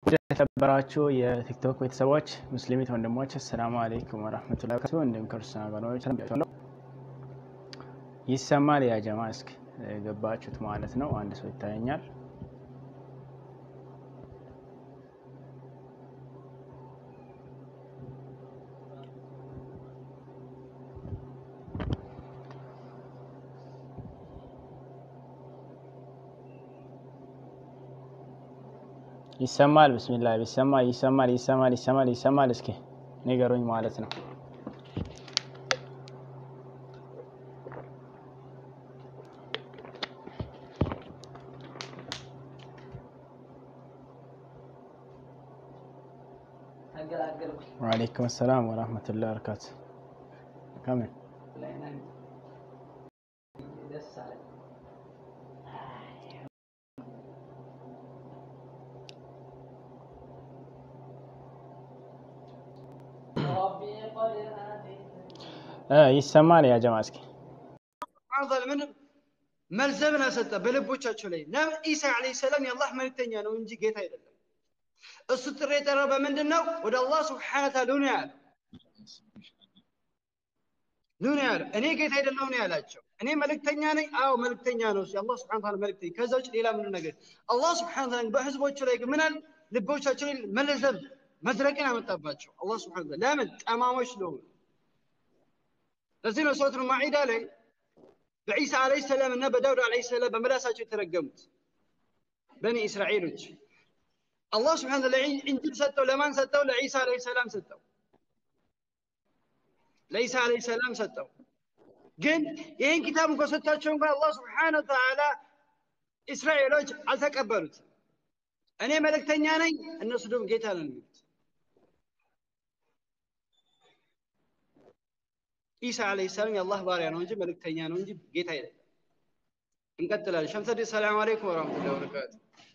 የተከበራችሁ የቲክቶክ ቤተሰቦች ሙስሊሚት ወንድሞች አሰላሙ አለይኩም ወረህመቱላሂ ወበረካቱህ። እንዲሁም ክርስቲያን ወገኖች ሰላም ይሰማል። ያ ጀማ እስኪ ገባችሁት ማለት ነው። አንድ ሰው ይታየኛል። ይሰማል። ብስሚላ ይሰማል፣ ይሰማል፣ ይሰማል፣ ይሰማል፣ ይሰማል። እስኪ ንገሩኝ ማለት ነው። ወአለይኩም ሰላም ወራህመቱላሂ ወበረካቱ። ከምን ይሰማል። ያ ጀማ እስኪ ምን መልዘብን አሰጠ በልቦቻቸው ላይ ኢሳ ዓለይሂ ሰላም የአላህ መልእክተኛ ነው እንጂ ጌታ አይደለም። እሱ ጥሪ የጠራው በምንድን ነው? ወደ አላህ ስብሓነ ወተዓላ ኑ ያለ ኑ ነው ያለ። እኔ ጌታ አይደለሁ ነው ያላቸው። እኔ መልእክተኛ ነኝ። አዎ መልእክተኛ ነው የአላህ ስብሓነ ወተዓላ መልእክተኛ። ከዛ ውጭ ሌላ ምን ነገር አላህ ስብሓነ ወተዓላ በህዝቦቹ ላይ ግን ምናል ልቦቻቸው ላይ መለዘብ መድረቅን ያመጣባቸው አላህ ስብሓነ ወተዓላ ለምን ጠማሞች ስለሆኑ ለዚህ ነው ሱረቱል ማዒዳ ላይ በዒሳ ዓለይሂ ሰላም እና በዳውድ ዓለይሂ ሰላም በምላሳቸው የተረገሙት በኒ እስራኤሎች አላህ ስብሓነ ወተዓላ እንጂል ሰጠው። ለማን ሰጠው? ለዒሳ ዓለይሂ ሰላም ሰጠው። ለዒሳ ዓለይሂ ሰላም ሰጠው። ግን ይህን ኪታብ እንኳ ሰጥቷቸው እንኳን አላህ ስብሓነ ወተዓላ እስራኤሎች አልተቀበሉትም። እኔ መልእክተኛ ነኝ፣ እነሱ ደግሞ ጌታ ነን የሚሉት ኢሳ ዓለይሂ ሰላም የአላህ ባሪያ ነው እንጂ መልእክተኛ ነው እንጂ ጌታ አይደለም። እንቀጥላለን። ሸምሰዲ ሰላም አለይኩም ወረሕመቱላሂ ወበረካቱ።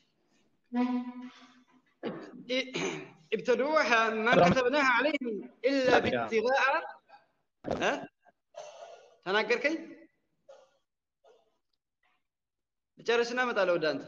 ابتدوها ما كتبناها عليهم الا بابتغاء ها ተናገርከኝ ልጨርስና እመጣለሁ ወደ አንተ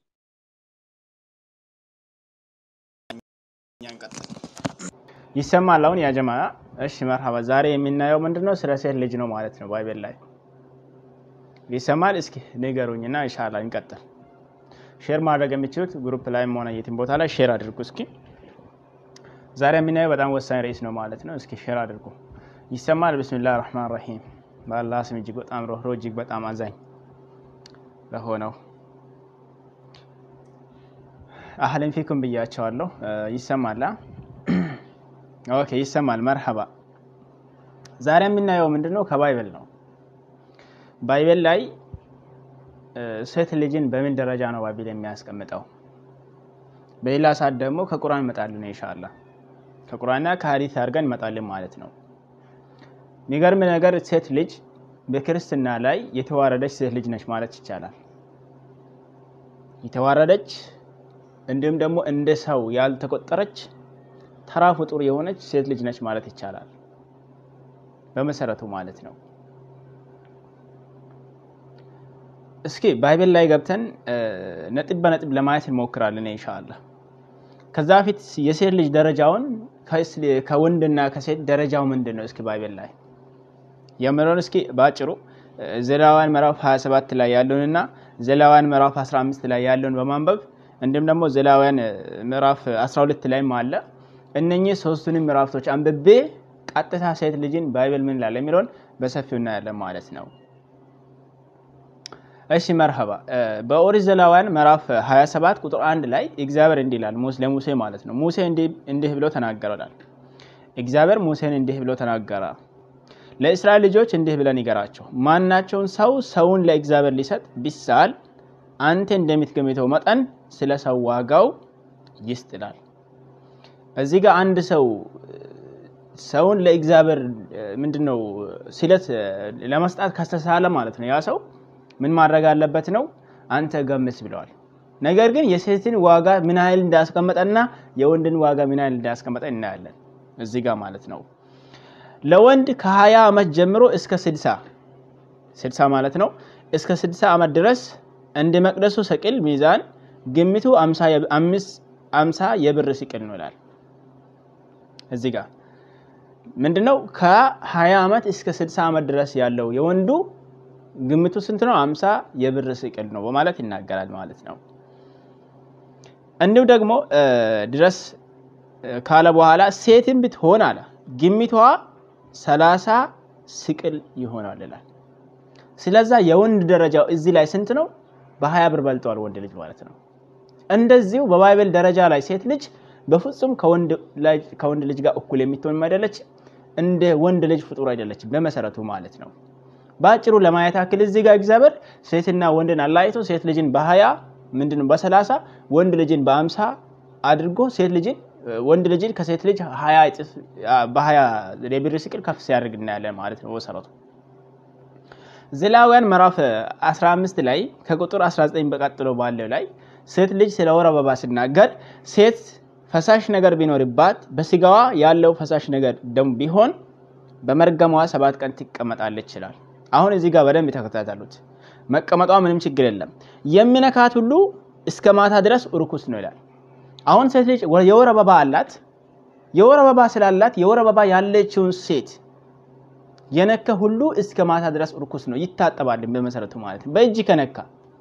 ይሰማል። አሁን ያ ጀማ እሺ፣ መርሐባ። ዛሬ የምናየው ምንድነው? ስለ ሴት ልጅ ነው ማለት ነው ባይብል ላይ ይሰማል። እስኪ ንገሩኝና ኢንሻአላህ እንቀጥል። ሼር ማድረግ የምችሉት ግሩፕ ላይም ሆነ የትም ቦታ ላይ ሼር አድርጉ። እስኪ ዛሬ የምናየው በጣም ወሳኝ ርዕስ ነው ማለት ነው። እስኪ ሼር አድርጉ። ይሰማል። ብስሚላህ ራህማን ራሂም በአላህ ስም እጅግ በጣም ሮህሮ እጅግ በጣም አዛኝ ለሆነው አህለን ፊኩም ብያቸዋለሁ። ይሰማላ? ኦኬ ይሰማል። መርሐባ። ዛሬ የምናየው ምንድነው? ከባይብል ነው። ባይብል ላይ ሴት ልጅን በምን ደረጃ ነው ባይብል የሚያስቀምጠው? በሌላ ሰዓት ደግሞ ከቁርአን እንመጣለን ኢንሻአላህ። ከቁርአንና ከሀዲስ አድርገን እንመጣለን ማለት ነው። የሚገርም ነገር ሴት ልጅ በክርስትና ላይ የተዋረደች ሴት ልጅ ነች ማለት ይቻላል። የተዋረደች እንዲሁም ደግሞ እንደ ሰው ያልተቆጠረች ተራ ፍጡር የሆነች ሴት ልጅ ነች ማለት ይቻላል። በመሰረቱ ማለት ነው። እስኪ ባይብል ላይ ገብተን ነጥብ በነጥብ ለማየት እንሞክራለን ኢንሻአላህ። ከዛ በፊት የሴት ልጅ ደረጃውን ከወንድና ከሴት ደረጃው ምንድን ነው? እስኪ ባይብል ላይ የምለውን እስኪ በአጭሩ ዘሌዋውያን ምዕራፍ 27 ላይ ያለውንና ዘሌዋውያን ምዕራፍ 15 ላይ ያለውን በማንበብ እንዲሁም ደግሞ ዘሌዋውያን ምዕራፍ 12 ላይም አለ። እነኚህ ሶስቱንም ምዕራፍቶች አንብቤ ቀጥታ ሴት ልጅን ባይብል ምን ይላል የሚለውን በሰፊው እናያለን ማለት ነው። እሺ መርሐባ። በኦሪት ዘሌዋውያን ምዕራፍ 27 ቁጥር አንድ ላይ እግዚአብሔር እንዲህ ይላል ለሙሴ ማለት ነው። ሙሴ እንዲህ ብሎ ተናገረላል። እግዚአብሔር ሙሴን እንዲህ ብሎ ተናገረ። ለእስራኤል ልጆች እንዲህ ብለን ይገራቸው፣ ማናቸውን ሰው ሰውን ለእግዚአብሔር ሊሰጥ ቢሳል አንተ እንደምትገምተው መጠን ስለ ሰው ዋጋው ይስጥ ይላል። እዚህ ጋር አንድ ሰው ሰውን ለእግዚአብሔር ምንድነው ስለት ለመስጣት ከስተሳለ ማለት ነው ያ ሰው ምን ማድረግ አለበት ነው? አንተ ገምት ብለዋል። ነገር ግን የሴትን ዋጋ ምን ያህል እንዳስቀመጠና የወንድን ዋጋ ምን ያህል እንዳስቀመጠ እናያለን እዚህ ጋር ማለት ነው። ለወንድ ከ20 ዓመት ጀምሮ እስከ 60 60 ማለት ነው እስከ 60 ዓመት ድረስ እንደ መቅደሱ ሰቅል ሚዛን ግምቱ አምሳ የብር ሲቅል ነው ይላል። እዚህ ጋር ምንድነው ከ20 ዓመት እስከ 60 ዓመት ድረስ ያለው የወንዱ ግምቱ ስንት ነው? አምሳ የብር ሲቅል ነው በማለት ይናገራል ማለት ነው። እንዲሁ ደግሞ ድረስ ካለ በኋላ ሴትም ብትሆን አለ ግምቷ ሰላሳ ስቅል ይሆናል ይላል። ስለዛ የወንድ ደረጃው እዚህ ላይ ስንት ነው? በሀያ ብር በልጠዋል ወንድ ልጅ ማለት ነው። እንደዚሁ በባይብል ደረጃ ላይ ሴት ልጅ በፍጹም ከወንድ ልጅ ጋር እኩል የምትሆን አይደለች። እንደ ወንድ ልጅ ፍጡር አይደለችም በመሰረቱ ማለት ነው። በአጭሩ ለማየት ያክል እዚህ ጋር እግዚአብሔር ሴትና ወንድን አላይቶ ሴት ልጅን በሀያ ምንድነው በሰላሳ ወንድ ልጅን በአምሳ አድርጎ ሴት ልጅን ወንድ ልጅን ከሴት ልጅ ሀያ እጥፍ በሀያ የብር ሲቅል ከፍ ሲያደርግ እናያለን ማለት ነው በመሰረቱ ዘሌዋውያን ምዕራፍ 15 ላይ ከቁጥር 19 በቀጥሎ ባለው ላይ ሴት ልጅ ስለ ወር አበባ ሲናገር ሴት ፈሳሽ ነገር ቢኖርባት በስጋዋ ያለው ፈሳሽ ነገር ደም ቢሆን በመርገሟ ሰባት ቀን ትቀመጣለች ይላል። አሁን እዚህ ጋር በደንብ ተከታተሉት። መቀመጧ ምንም ችግር የለም። የሚነካት ሁሉ እስከ ማታ ድረስ እርኩስ ነው ይላል። አሁን ሴት ልጅ የወር አበባ አላት። የወር አበባ ስላላት የወር አበባ ያለችውን ሴት የነካ ሁሉ እስከ ማታ ድረስ እርኩስ ነው፣ ይታጠባል በመሰረቱ ማለት ነው። በእጅ ከነካ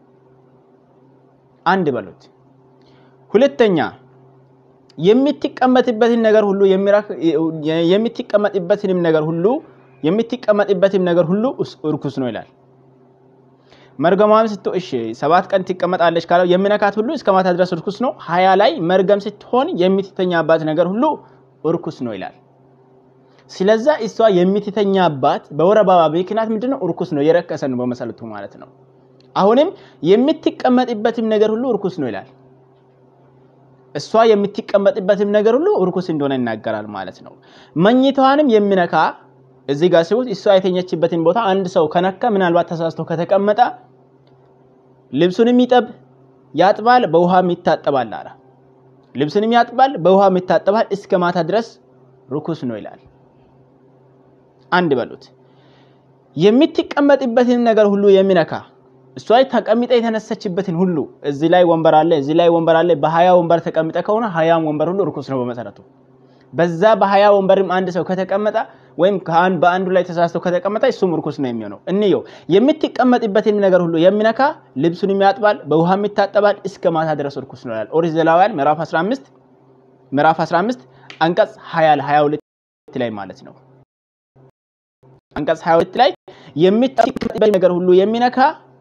አንድ በሉት። ሁለተኛ የምትቀመጥበትን ነገር ሁሉ የምትቀመጥበትንም ነገር ሁሉ የምትቀመጥበትም ነገር ሁሉ እርኩስ ነው ይላል። መርገሟም ስቶ እሺ ሰባት ቀን ትቀመጣለች ካለው የሚነካት ሁሉ እስከ ማታ ድረስ እርኩስ ነው። ሀያ ላይ መርገም ስትሆን የምትተኛባት ነገር ሁሉ እርኩስ ነው ይላል። ስለዛ እሷ የምትተኛባት በወር አበባ ምክንያት ምንድነው? እርኩስ ነው፣ የረከሰ ነው በመሰረቱ ማለት ነው። አሁንም የምትቀመጥበትም ነገር ሁሉ እርኩስ ነው ይላል። እሷ የምትቀመጥበትም ነገር ሁሉ እርኩስ እንደሆነ ይናገራል ማለት ነው። መኝታዋንም የሚነካ እዚህ ጋር ሲሆን እሷ የተኘችበትን ቦታ አንድ ሰው ከነካ ምናልባት ተሳስቶ ከተቀመጠ ልብሱንም ይጠብ ያጥባል፣ በውሃም ይታጠባል አለ። ልብሱንም ያጥባል፣ በውሃም ይታጠባል፣ እስከ ማታ ድረስ ርኩስ ነው ይላል። አንድ በሉት። የምትቀመጥበትን ነገር ሁሉ የሚነካ እሷ ተቀምጠ የተነሰችበትን ሁሉ እዚህ ላይ ወንበር አለ፣ እዚህ ላይ ወንበር አለ። በሀያ ወንበር ተቀምጠ ከሆነ ሀያም ወንበር ሁሉ እርኩስ ነው በመሰረቱ። በዛ በሀያ ወንበርም አንድ ሰው ከተቀመጠ ወይም በአንዱ ላይ ተሳስቶ ከተቀመጠ እሱም እርኩስ ነው የሚሆነው። እንየው። የምትቀመጥበትን ነገር ሁሉ የሚነካ ልብሱን ያጥባል፣ በውሃም ይታጠባል፣ እስከ ማታ ድረስ እርኩስ ነው ይላል። ኦሪት ዘሌዋውያን ምዕራፍ 15 ምዕራፍ 15 አንቀጽ 20 22 ላይ ማለት ነው። አንቀጽ 22 ላይ የምትቀመጥበት ነገር ሁሉ የሚነካ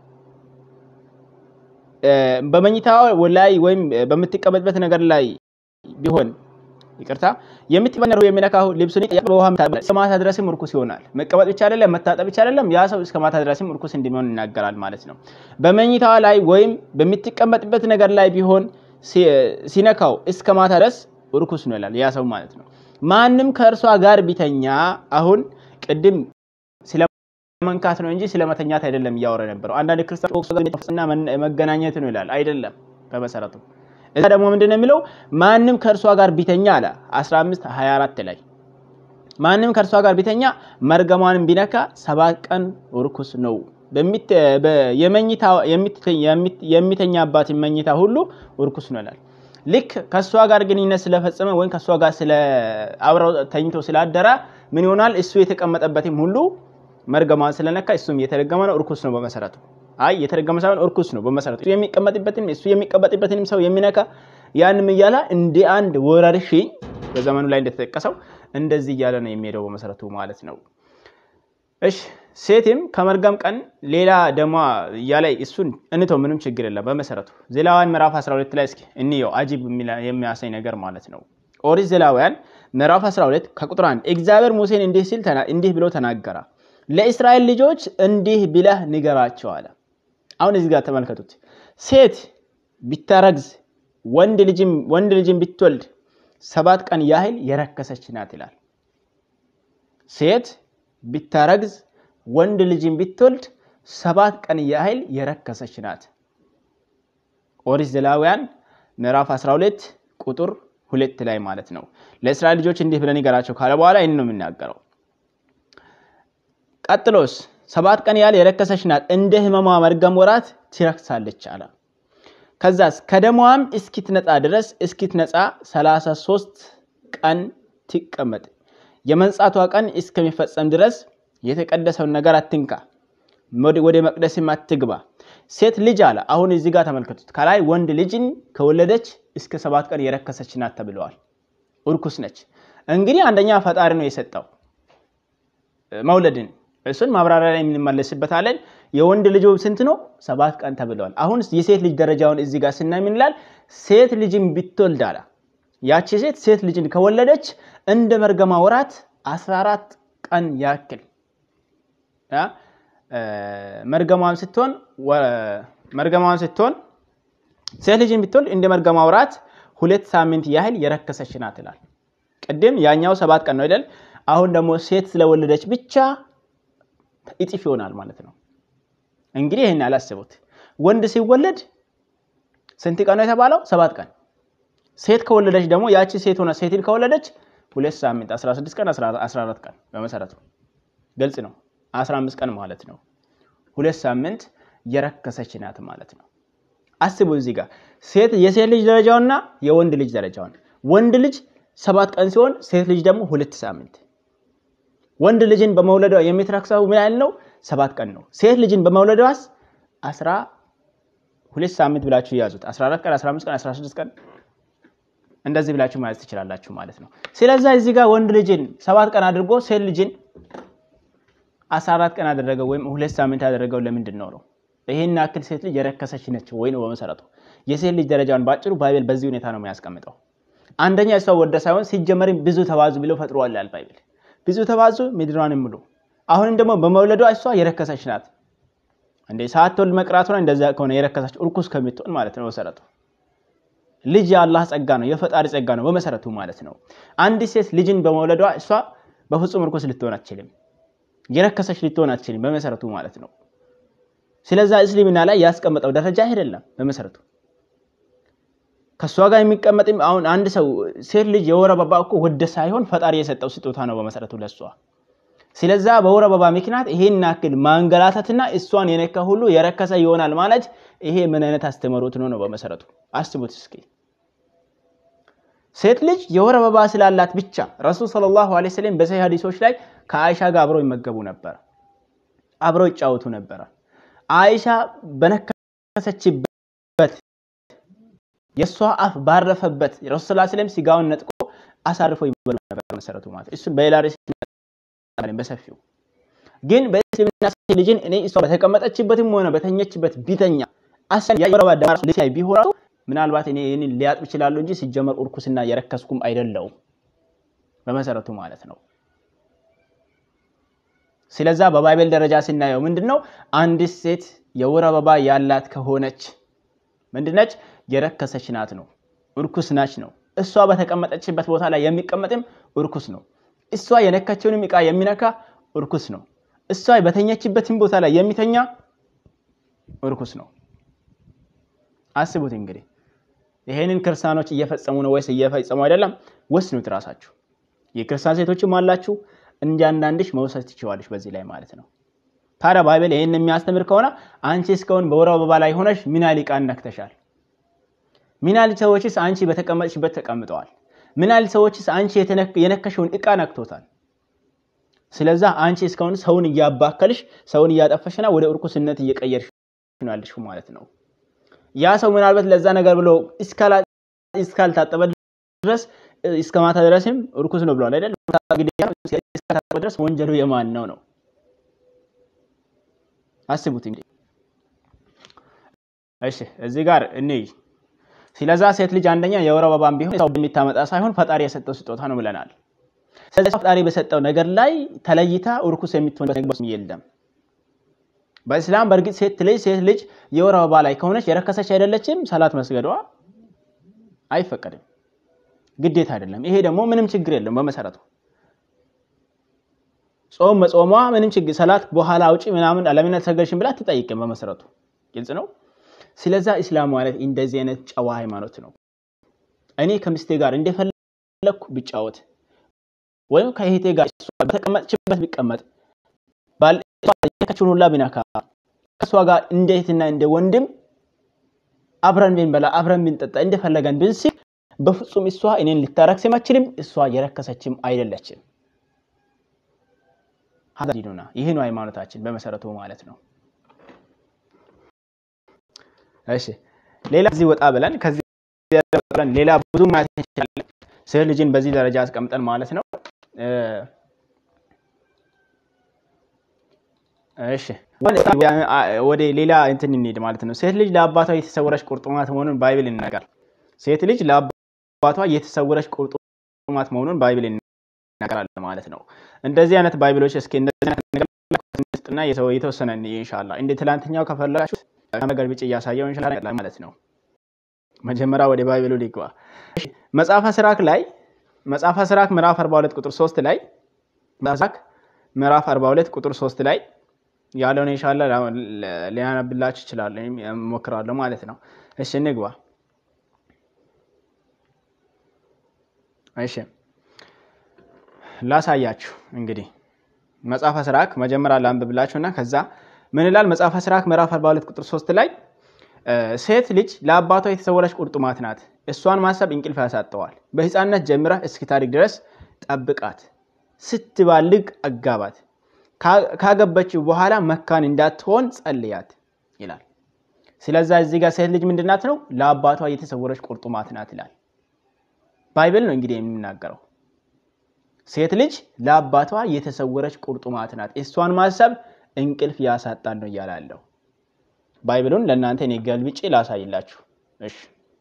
በመኝታ ላይ ወይም በምትቀመጥበት ነገር ላይ ቢሆን ይቅርታ የምትቀመጥ የሚነካ ልብሱን በውሃ እስከ ማታ ድረስም እርኩስ ይሆናል። መቀመጥ ብቻ አይደለም መታጠብ ብቻ አይደለም፣ ያ ሰው እስከ ማታ ድረስም እርኩስ እንደሚሆን ይናገራል ማለት ነው። በመኝታዋ ላይ ወይም በምትቀመጥበት ነገር ላይ ቢሆን ሲነካው እስከ ማታ ድረስ እርኩስ ነው ይላል ያ ሰው ማለት ነው። ማንም ከእርሷ ጋር ቢተኛ አሁን ቅድም ስለመንካት ነው እንጂ ስለመተኛት አይደለም እያወረ ነበረው። አንዳንድ ክርስቲያኖችና መገናኘት ነው ይላል። አይደለም በመሰረቱ እዛ ደግሞ ምንድን ነው የሚለው? ማንም ከእርሷ ጋር ቢተኛ አለ 15 24 ላይ ማንም ከእርሷ ጋር ቢተኛ መርገሟንም ቢነካ ሰባት ቀን እርኩስ ነው። የሚተኛባትን መኝታ ሁሉ እርኩስ ነው ይላል። ልክ ከእሷ ጋር ግንኙነት ስለፈጸመ ወይም ከእሷ ጋር ስለ አብረው ተኝቶ ስላደረ ምን ይሆናል? እሱ የተቀመጠበትም ሁሉ መርገሟን ስለነካ እሱም የተረገመ ነው፣ እርኩስ ነው በመሰረቱ። አይ የተረገመ ሳይሆን እርኩስ ነው በመሰረቱ። የሚቀመጥበትን እሱ የሚቀመጥበትንም ሰው የሚነካ ያንም እያለ እንደ አንድ ወረርሽኝ በዘመኑ ላይ እንደተጠቀሰው እንደዚህ እያለ ነው የሚሄደው በመሰረቱ ማለት ነው። እሺ ሴትም ከመርገም ቀን ሌላ ደሟ እያለ እሱን እንተው፣ ምንም ችግር የለም በመሰረቱ። ዘሌዋውያን ምዕራፍ 12 ላይ እስኪ እንየው፣ አጂብ የሚያሳይ ነገር ማለት ነው። ኦሪት ዘሌዋውያን ምዕራፍ 12 ከቁጥር 1 እግዚአብሔር ሙሴን እንዲህ ሲል እንዲህ ብሎ ተናገረ፣ ለእስራኤል ልጆች እንዲህ ብለህ ንገራቸው አለ። አሁን እዚህ ጋር ተመልከቱት። ሴት ቢታረግዝ ወንድ ልጅም ብትወልድ ሰባት ቀን ያህል የረከሰች ናት ይላል። ሴት ቢታረግዝ ወንድ ልጅም ብትወልድ ሰባት ቀን ያህል የረከሰች ናት። ኦሪት ዘሌዋውያን ምዕራፍ 12 ቁጥር ሁለት ላይ ማለት ነው። ለእስራኤል ልጆች እንዲህ ብለን ንገራቸው ካለ በኋላ ይህን ነው የሚናገረው። ቀጥሎስ ሰባት ቀን ያህል የረከሰች ናት፣ እንደ ሕመሟ መርገም ወራት ትረክሳለች አለ። ከዛስ ከደሟም እስኪትነጻ ድረስ እስኪትነጻ 33 ቀን ትቀመጥ። የመንጻቷ ቀን እስከሚፈጸም ድረስ የተቀደሰውን ነገር አትንካ፣ ወደ መቅደስም አትግባ። ሴት ልጅ አለ። አሁን እዚህ ጋር ተመልከቱት። ከላይ ወንድ ልጅን ከወለደች እስከ ሰባት ቀን የረከሰች ናት ተብለዋል። እርኩስ ነች። እንግዲህ አንደኛ ፈጣሪ ነው የሰጠው መውለድን። እሱን ማብራሪያ ላይ የምንመለስበታለን። የወንድ ልጅ ስንት ነው? ሰባት ቀን ተብለዋል። አሁን የሴት ልጅ ደረጃውን እዚህ ጋር ስናይ ምን ይላል? ሴት ልጅን ብትወልድ አለ ያቺ ሴት ሴት ልጅን ከወለደች እንደ መርገማ ወራት 14 ቀን ያክል መርገማዋን ስትሆን መርገማዋን ስትሆን ሴት ልጅን ብትወልድ እንደ መርገማ ወራት ሁለት ሳምንት ያህል የረከሰች ናት ይላል። ቅድም ያኛው ሰባት ቀን ነው አይደል? አሁን ደግሞ ሴት ስለወለደች ብቻ እጥፍ ይሆናል ማለት ነው። እንግዲህ ይህን ያላስቡት። ወንድ ሲወለድ ስንት ቀን ነው የተባለው? ሰባት ቀን። ሴት ከወለደች ደግሞ ያቺ ሴት ሆነ ሴትን ከወለደች ሁለት ሳምንት 16 ቀን 14 ቀን በመሰረቱ ግልጽ ነው። 15 ቀን ማለት ነው። ሁለት ሳምንት የረከሰች ናት ማለት ነው። አስቡ እዚህ ጋር ሴት የሴት ልጅ ደረጃውና የወንድ ልጅ ደረጃውን ወንድ ልጅ ሰባት ቀን ሲሆን ሴት ልጅ ደግሞ ሁለት ሳምንት። ወንድ ልጅን በመውለዷ የሚትረክሰው ምን ያህል ነው? ሰባት ቀን ነው። ሴት ልጅን በመውለዷስ አስራ ሁለት ሳምንት ብላችሁ ያዙት። 14 ቀን፣ 15 ቀን፣ 16 ቀን እንደዚህ ብላችሁ ማለት ትችላላችሁ ማለት ነው። ስለዛ እዚህ ጋር ወንድ ልጅን ሰባት ቀን አድርጎ ሴት ልጅን 14 ቀን አደረገው ወይም ሁለት ሳምንት ያደረገው ለምንድን ነው ነው? ይሄን ያክል ሴት ልጅ የረከሰች ነች ወይ ነው በመሰረቱ። የሴት ልጅ ደረጃውን ባጭሩ ባይብል በዚህ ሁኔታ ነው የሚያስቀምጠው። አንደኛ እሷ ወደ ሳይሆን ሲጀመርም ብዙ ተባዙ ብሎ ፈጥሯል ያል ባይብል። ብዙ ተባዙ ምድሯን ሙሉ። አሁንም ደግሞ በመውለዷ እሷ የረከሰች ናት። እንደ ሳትወልድ መቅራቷ እንደዛ ከሆነ የረከሰች እርኩስ ከምትሆን ማለት ነው በመሰረቱ። ልጅ የአላህ ጸጋ ነው፣ የፈጣሪ ጸጋ ነው በመሰረቱ ማለት ነው። አንዲት ሴት ልጅን በመውለዷ እሷ በፍጹም እርኩስ ልትሆን አትችልም፣ የረከሰች ልትሆን አትችልም በመሰረቱ ማለት ነው። ስለዛ እስልምና ላይ ያስቀመጠው ደረጃ አይደለም በመሰረቱ ከእሷ ጋር የሚቀመጥም አሁን አንድ ሰው ሴት ልጅ የወር አበባ እኮ ወደ ሳይሆን ፈጣሪ የሰጠው ስጦታ ነው በመሰረቱ ለእሷ። ስለዛ በወር አበባ ምክንያት ይሄን ያክል ማንገላታትና እሷን የነካ ሁሉ የረከሰ ይሆናል ማለት ይሄ ምን አይነት አስተምህሮት ነው ነው በመሰረቱ አስቡት እስኪ። ሴት ልጅ የወር አበባ ስላላት ብቻ ረሱል ሰለላሁ ዐለይሂ ወሰለም በሰሂህ ሐዲሶች ላይ ከአይሻ ጋር አብረው ይመገቡ ነበር፣ አብረው ይጫወቱ ነበረ። አይሻ በነከሰችበት የእሷ አፍ ባረፈበት ረሱል ሰለላሁ ዐለይሂ ወሰለም ስጋውን ነጥቆ አሳርፈው ይበሉ ነበር መሰረቱ ማለት እሱ በሌላ ርዕስ በሰፊው ግን በእስልምና ሴት ልጅን እኔ እሷ በተቀመጠችበትም ሆነ በተኘችበት ቢተኛ አሰን ያወረባ ደማራ ልሳይ ቢሆን ምናልባት እኔ ይህንን ሊያጥብ ይችላሉ እንጂ ሲጀመር እርኩስና የረከስኩም አይደለውም በመሰረቱ ማለት ነው። ስለዛ በባይብል ደረጃ ስናየው ምንድን ነው አንዲት ሴት የወር አበባ ያላት ከሆነች ምንድነች? የረከሰች ናት ነው፣ እርኩስ ናች ነው። እሷ በተቀመጠችበት ቦታ ላይ የሚቀመጥም እርኩስ ነው። እሷ የነካቸውንም ዕቃ የሚነካ እርኩስ ነው። እሷ በተኛችበትም ቦታ ላይ የሚተኛ እርኩስ ነው። አስቡት እንግዲህ ይሄንን ክርስቲያኖች እየፈጸሙ ነው ወይስ እየፈጸሙ አይደለም? ወስኑት ራሳችሁ። የክርስቲያን ሴቶችም አላችሁ እንዲያንዳንድሽ መውሰድ ትችዋለሽ በዚህ ላይ ማለት ነው። ታዲያ ባይብል ይሄን የሚያስተምር ከሆነ አንቺ እስካሁን በወር አበባ ላይ ሆነሽ ምን ያህል ዕቃ ነክተሻል? ምን ያህል ሰዎችስ አንቺ በተቀመጥሽበት ተቀምጠዋል? ምን ያህል ሰዎችስ አንቺ የነከሽውን ዕቃ ነክቶታል? ስለዛ አንቺ እስካሁን ሰውን እያባከልሽ ሰውን እያጠፈሽና ወደ እርኩስነት እየቀየርሽ ነው ያለሽ ማለት ነው። ያ ሰው ምናልባት ለዛ ነገር ብሎ እስካልታጠበ ድረስ እስከ ማታ ድረስም እርኩስ ነው ብለዋል አይደል? እስካልታጠበ ድረስ ወንጀሉ የማን ነው ነው? አስቡት እንግዲህ። እሺ እዚህ ጋር እንይ። ስለዛ ሴት ልጅ አንደኛ የወር አበባም ቢሆን ሰው የሚታመጣ ሳይሆን ፈጣሪ የሰጠው ስጦታ ነው ብለናል። ስለዚህ ፈጣሪ በሰጠው ነገር ላይ ተለይታ እርኩስ የምትሆንበት ነገር የለም። በእስላም በእርግጥ ሴት ልጅ ሴት ልጅ የወር አበባ ላይ ከሆነች የረከሰች አይደለችም፣ ሰላት መስገዷ አይፈቀድም፣ ግዴታ አይደለም። ይሄ ደግሞ ምንም ችግር የለም በመሰረቱ ጾም መጾሟ ምንም ችግር ሰላት በኋላ አውጪ ምናምን ለምን አልሰገድሽም ብላ አትጠይቅም በመሰረቱ ግልጽ ነው። ስለዛ ኢስላም ማለት እንደዚህ አይነት ጨዋ ሃይማኖት ነው። እኔ ከምስቴ ጋር እንደፈለግኩ ብጫወት ወይም ከእህቴ ጋር በተቀመጥችበት ቢቀመጥ ባልከችን ሁላ ቢነካ ከእሷ ጋር እንደ እህትና እንደ ወንድም አብረን ብንበላ አብረን ብንጠጣ እንደፈለገን ብንስል በፍጹም እሷ እኔን ልታረክስም አትችልም። እሷ የረከሰችም አይደለችም። ዲኑና ይህ ነው ሃይማኖታችን በመሰረቱ ማለት ነው። እሺ ሌላ እዚህ ወጣ ብለን ከዚህ ብለን ሌላ ብዙ ማለት እንችላለን። ሴት ልጅን በዚህ ደረጃ አስቀምጠን ማለት ነው። እሺ ወደ ሌላ እንትን እንሂድ ማለት ነው። ሴት ልጅ ለአባቷ የተሰወረች ቁርጥማት መሆኑን ባይብል ይናገራል። ሴት ልጅ ለአባቷ የተሰወረች ቁርጥማት መሆኑን ባይብል ይናገራል ማለት ነው። እንደዚህ አይነት ባይብሎች እስኪ እንደዚህ አይነት ነገር ስጥና የተወሰነ ኢንሻአላህ እንደ ትላንትኛው ከፈለጋችሁ ነገር ብጭ እያሳየው ኢንሻአላህ ማለት ነው። መጀመሪያ ወደ ባይብሉ ሊግባ። መጽሐፈ ስራክ ላይ መጽሐፈ ስራክ ምዕራፍ 42 ቁጥር 3 ላይ ስራክ ምዕራፍ 42 ቁጥር 3 ላይ ያለውን ኢንሻአላህ ሊያነብላችሁ ይችላል እሞክራለሁ ማለት ነው። እሺ እንግባ። እሺ ላሳያችሁ እንግዲህ መጽሐፈ ስራክ መጀመሪያ ላንብብላችሁና ከዛ ምን ይላል? መጽሐፈ ስራክ ምዕራፍ 42 ቁጥር 3 ላይ ሴት ልጅ ለአባቷ የተሰወረች ቁርጥማት ናት፣ እሷን ማሰብ እንቅልፍ ያሳጠዋል። በሕፃንነት ጀምረህ እስኪታድግ ድረስ ጠብቃት፣ ስትባልግ አጋባት፣ ካገበችው በኋላ መካን እንዳትሆን ጸልያት ይላል። ስለዛ እዚህ ጋር ሴት ልጅ ምንድናት ነው? ለአባቷ የተሰወረች ቁርጥማት ናት ይላል። ባይብል ነው እንግዲህ የሚናገረው። ሴት ልጅ ለአባቷ የተሰወረች ቁርጥማት ናት፣ እሷን ማሰብ እንቅልፍ ያሳጣል ነው እያላለሁ። ባይብሉን ለእናንተ እኔ ገልብጬ ላሳይላችሁ። እሺ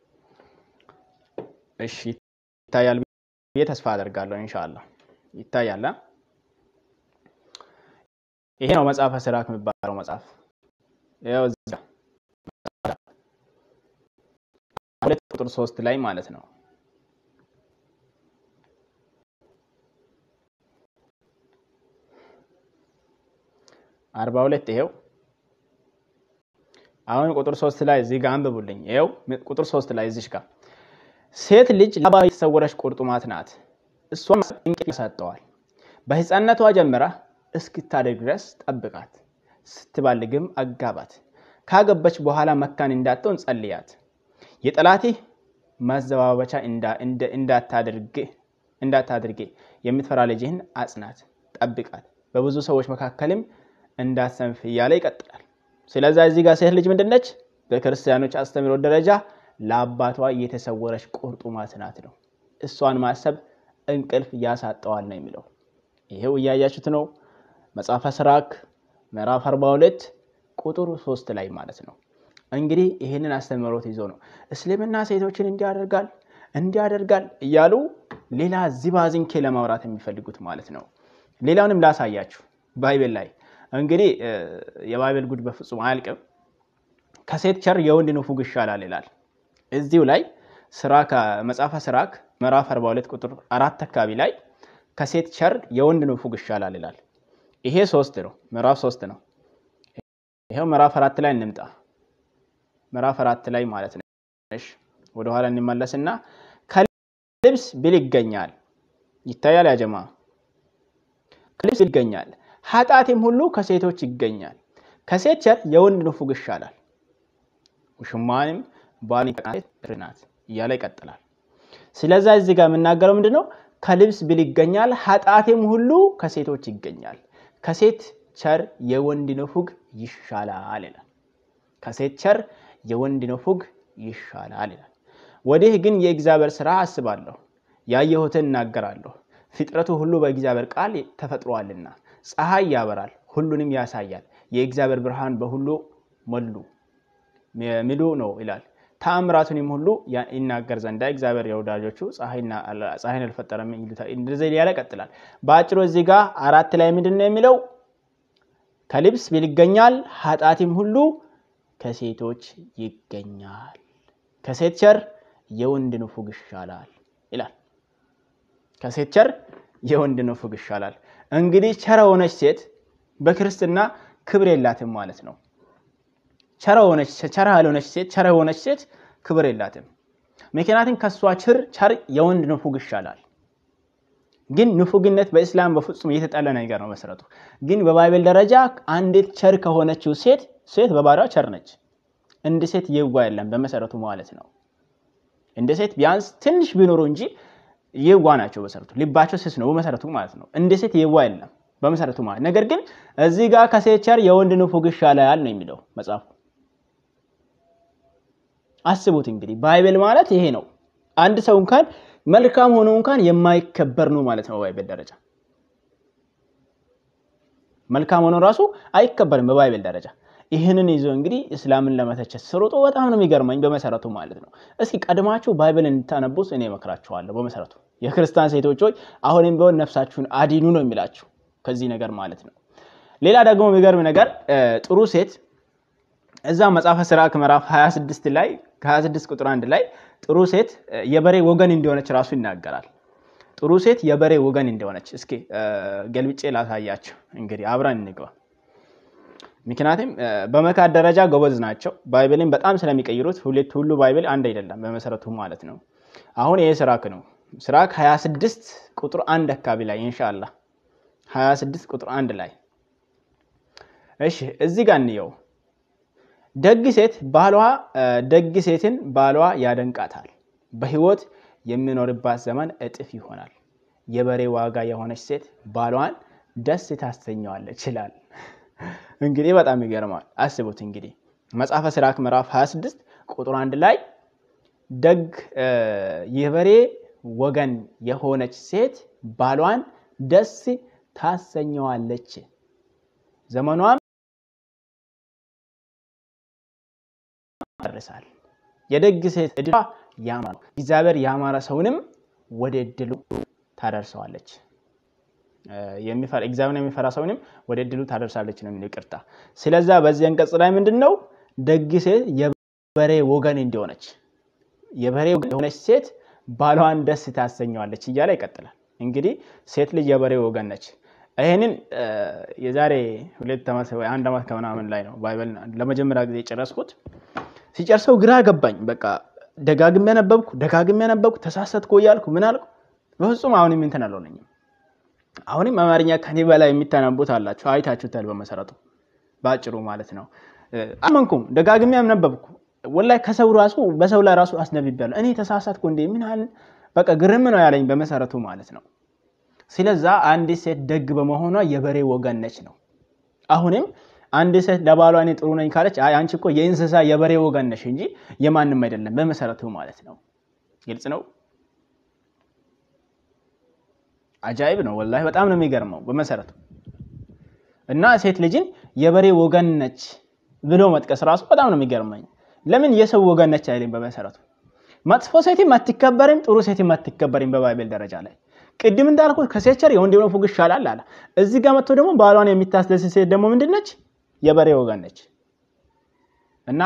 እሺ፣ ይታያል ብዬ ተስፋ አደርጋለሁ። ኢንሻአላህ ይታያል። ይሄ ነው መጽሐፈ ሲራክ የሚባለው መጽሐፍ። ያው እዛ ሁለት ቁጥር ሶስት ላይ ማለት ነው። አርባ ሁለት ይሄው አሁን ቁጥር ሶስት ላይ እዚህ ጋር አንብቡልኝ። ይኸው ቁጥር ሶስት ላይ እዚሽ ጋር ሴት ልጅ ለአባቷ የተሰወረች ቁርጥማት ናት፣ እሷም እንቅልፍ ያሳጠዋል። በሕፃንነቷ ጀምራ እስክታደግ ድረስ ጠብቃት፣ ስትባልግም አጋባት፣ ካገበች በኋላ መካን እንዳትሆን ጸልያት። የጠላትህ ማዘባበቻ እንዳታደርጌ የምትፈራ ልጅህን አጽናት፣ ጠብቃት፣ በብዙ ሰዎች መካከልም እንዳትሰንፍ እያለ ይቀጥላል። ስለዛ እዚህ ጋር ሴት ልጅ ምንድነች? በክርስቲያኖች አስተምህሮ ደረጃ ለአባቷ የተሰወረች ቁርጥማት ናት ነው። እሷን ማሰብ እንቅልፍ ያሳጠዋል ነው የሚለው። ይሄው እያያችሁት ነው። መጽሐፈ ሲራክ ምዕራፍ 42 ቁጥር 3 ላይ ማለት ነው። እንግዲህ ይህንን አስተምህሮት ይዞ ነው እስልምና ሴቶችን እንዲያደርጋል እንዲያደርጋል እያሉ ሌላ ዚባዝንኬ ለማውራት የሚፈልጉት ማለት ነው። ሌላውንም ላሳያችሁ ባይብል ላይ እንግዲህ የባይብል ጉድ በፍጹም አያልቅም። ከሴት ቸር የወንድ ንፉግ ይሻላል ይላል። እዚሁ ላይ ሲራክ መጽሐፈ ሲራክ ምዕራፍ 42 ቁጥር አራት አካባቢ ላይ ከሴት ቸር የወንድ ንፉግ ይሻላል ይላል። ይሄ ሶስት ነው፣ ምዕራፍ ሶስት ነው። ይሄው ምዕራፍ አራት ላይ እንምጣ። ምዕራፍ አራት ላይ ማለት ነው። እሺ ወደኋላ እንመለስና ከልብስ ብል ይገኛል ይታያል። ያጀማ ከልብስ ይገኛል ኃጢአትም ሁሉ ከሴቶች ይገኛል። ከሴት ቸር የወንድ ንፉግ ይሻላል። ውሽማንም ባል ናት እያለ ይቀጥላል። ስለዛ እዚህ ጋር የምናገረው ምንድን ነው? ከልብስ ብል ይገኛል፣ ኃጢአትም ሁሉ ከሴቶች ይገኛል። ከሴት ቸር የወንድ ንፉግ ይሻላል ይላል። ከሴት ቸር የወንድ ንፉግ ይሻላል ይላል። ወዲህ ግን የእግዚአብሔር ስራ አስባለሁ፣ ያየሁትን እናገራለሁ። ፍጥረቱ ሁሉ በእግዚአብሔር ቃል ተፈጥሯልና ፀሐይ ያበራል፣ ሁሉንም ያሳያል። የእግዚአብሔር ብርሃን በሁሉ ሞሉ ሚሉ ነው ይላል። ተአምራቱንም ሁሉ ይናገር ዘንዳ እግዚአብሔር የወዳጆቹ ፀሐይን አልፈጠረም። እንደዚህ ያለ ቀጥላል። በአጭሩ እዚህ ጋር አራት ላይ ምንድን ነው የሚለው? ከልብስ ብል ይገኛል፣ ኃጢአትም ሁሉ ከሴቶች ይገኛል። ከሴት ቸር የወንድ ንፉግ ይሻላል ይላል። ከሴት ቸር የወንድ ንፉግ ይሻላል። እንግዲህ ቸር የሆነች ሴት በክርስትና ክብር የላትም ማለት ነው። ቸር ያልሆነች ሴት ቸር የሆነች ሴት ክብር የላትም። ምክንያቱም ከእሷ ችር ቸር የወንድ ንፉግ ይሻላል። ግን ንፉግነት በእስላም በፍጹም የተጠለ ነገር ነው መሰረቱ። ግን በባይብል ደረጃ አንዲት ቸር ከሆነችው ሴት ሴት በባሪያዋ ቸር ነች። እንደ ሴት የዋ የለም በመሰረቱ ማለት ነው። እንደ ሴት ቢያንስ ትንሽ ቢኖሩ እንጂ የዋ ናቸው በመሰረቱ ልባቸው ስስ ነው በመሰረቱ ማለት ነው። እንደ ሴት የዋ የለም በመሰረቱ ማለት ነገር ግን እዚህ ጋር ከሴት ቸር የወንድ ንፉግ ይሻላል ነው የሚለው መጽሐፉ። አስቡት እንግዲህ ባይብል ማለት ይሄ ነው። አንድ ሰው እንኳን መልካም ሆኖ እንኳን የማይከበር ነው ማለት ነው በባይብል ደረጃ መልካም ሆኖ ራሱ አይከበርም በባይብል ደረጃ። ይህንን ይዞ እንግዲህ እስላምን ለመተቸት ስሮጦ በጣም ነው የሚገርመኝ በመሰረቱ ማለት ነው። እስኪ ቀድማችሁ ባይብል እንድታነቡስ እኔ እመክራችኋለሁ። በመሰረቱ የክርስቲያን ሴቶች ሆይ አሁንም ቢሆን ነፍሳችሁን አዲኑ ነው የሚላችሁ ከዚህ ነገር ማለት ነው። ሌላ ደግሞ የሚገርም ነገር ጥሩ ሴት እዛ መጽሐፈ ሲራክ ምዕራፍ 26 ላይ ከ26 ቁጥር 1 ላይ ጥሩ ሴት የበሬ ወገን እንደሆነች ራሱ ይናገራል። ጥሩ ሴት የበሬ ወገን እንደሆነች እስኪ ገልብጬ ላሳያቸው። እንግዲህ አብረን እንግባ። ምክንያቱም በመካድ ደረጃ ጎበዝ ናቸው። ባይብልን በጣም ስለሚቀይሩት ሁለት ሁሉ ባይብል አንድ አይደለም በመሰረቱ ማለት ነው። አሁን ይሄ ሲራክ ነው። ሲራክ 26 ቁጥር አንድ አካባቢ ላይ ኢንሻአላ 26 ቁጥር አንድ ላይ እሺ፣ እዚህ ጋር እንየው። ደግ ሴት ባሏ ደግ ሴትን ባሏ ያደንቃታል፣ በህይወት የሚኖርባት ዘመን እጥፍ ይሆናል። የበሬ ዋጋ የሆነች ሴት ባሏን ደስ ታሰኘዋለች ይላል። እንግዲህ በጣም ይገርማል። አስቡት እንግዲህ መጽሐፈ ሲራክ ምዕራፍ 26 ቁጥር አንድ ላይ ደግ የበሬ ወገን የሆነች ሴት ባሏን ደስ ታሰኘዋለች፣ ዘመኗም ይደርሳል። የደግ ሴት ዕድሏ ያማረ ነው። እግዚአብሔር ያማረ ሰውንም ወደ ዕድሉ ታደርሰዋለች። እግዚአብሔር የሚፈራ ሰውንም ወደ ዕድሉ ታደርሳለች ነው የሚለው። ይቅርታ። ስለዛ በዚህ አንቀጽ ላይ ምንድን ነው ደግ ሴት የበሬ ወገን እንዲሆነች የበሬ ወገን የሆነች ሴት ባሏን ደስ ታሰኘዋለች እያለ ይቀጥላል። እንግዲህ ሴት ልጅ የበሬ ወገን ነች። ይህንን የዛሬ ሁለት ዓመት ወይ አንድ ዓመት ከምናምን ላይ ነው ባይብል ለመጀመሪያ ጊዜ የጨረስኩት። ሲጨርሰው ግራ ገባኝ። በቃ ደጋግሜ ያነበብኩ ደጋግሜ ያነበብኩ ተሳሰትኩ እያልኩ ምን አልኩ፣ በፍጹም አሁንም እንትን አልሆነኝም። አሁንም አማርኛ ከኔ በላይ የሚታነቡት አላችሁ፣ አይታችሁታል። በመሰረቱ በአጭሩ ማለት ነው። አመንኩም፣ ደጋግሜ ያነበብኩ ወላሂ ከሰው ራሱ በሰው ላይ ራሱ አስነብቤያለሁ። እኔ ተሳሳትኩ እንዴ ምን ያህል በቃ ግርም ነው ያለኝ በመሰረቱ ማለት ነው። ስለዛ አንዲት ሴት ደግ በመሆኗ የበሬ ወገን ነች ነው። አሁንም አንድ ሴት ለባሏ እኔ ጥሩ ነኝ ካለች አይ አንቺ እኮ የእንስሳ የበሬ ወገን ነሽ እንጂ የማንም አይደለም በመሰረቱ ማለት ነው። ግልጽ ነው። አጃይብ ነው ወላሂ በጣም ነው የሚገርመው በመሰረቱ እና ሴት ልጅን የበሬ ወገን ነች ብሎ መጥቀስ ራሱ በጣም ነው የሚገርመኝ። ለምን የሰው ወገን ነች አይልም? በመሰረቱ መጥፎ ሴትም አትከበርም፣ ጥሩ ሴትም አትከበርም በባይብል ደረጃ ላይ ቅድም እንዳልኩት ከሴት ቸር የወንድ ንፉግ ይሻላል አለ። እዚህ ጋር መጥቶ ደግሞ ባሏን የሚታስደስት ሴት ደግሞ ምንድን ነች? የበሬ ወገን ነች። እና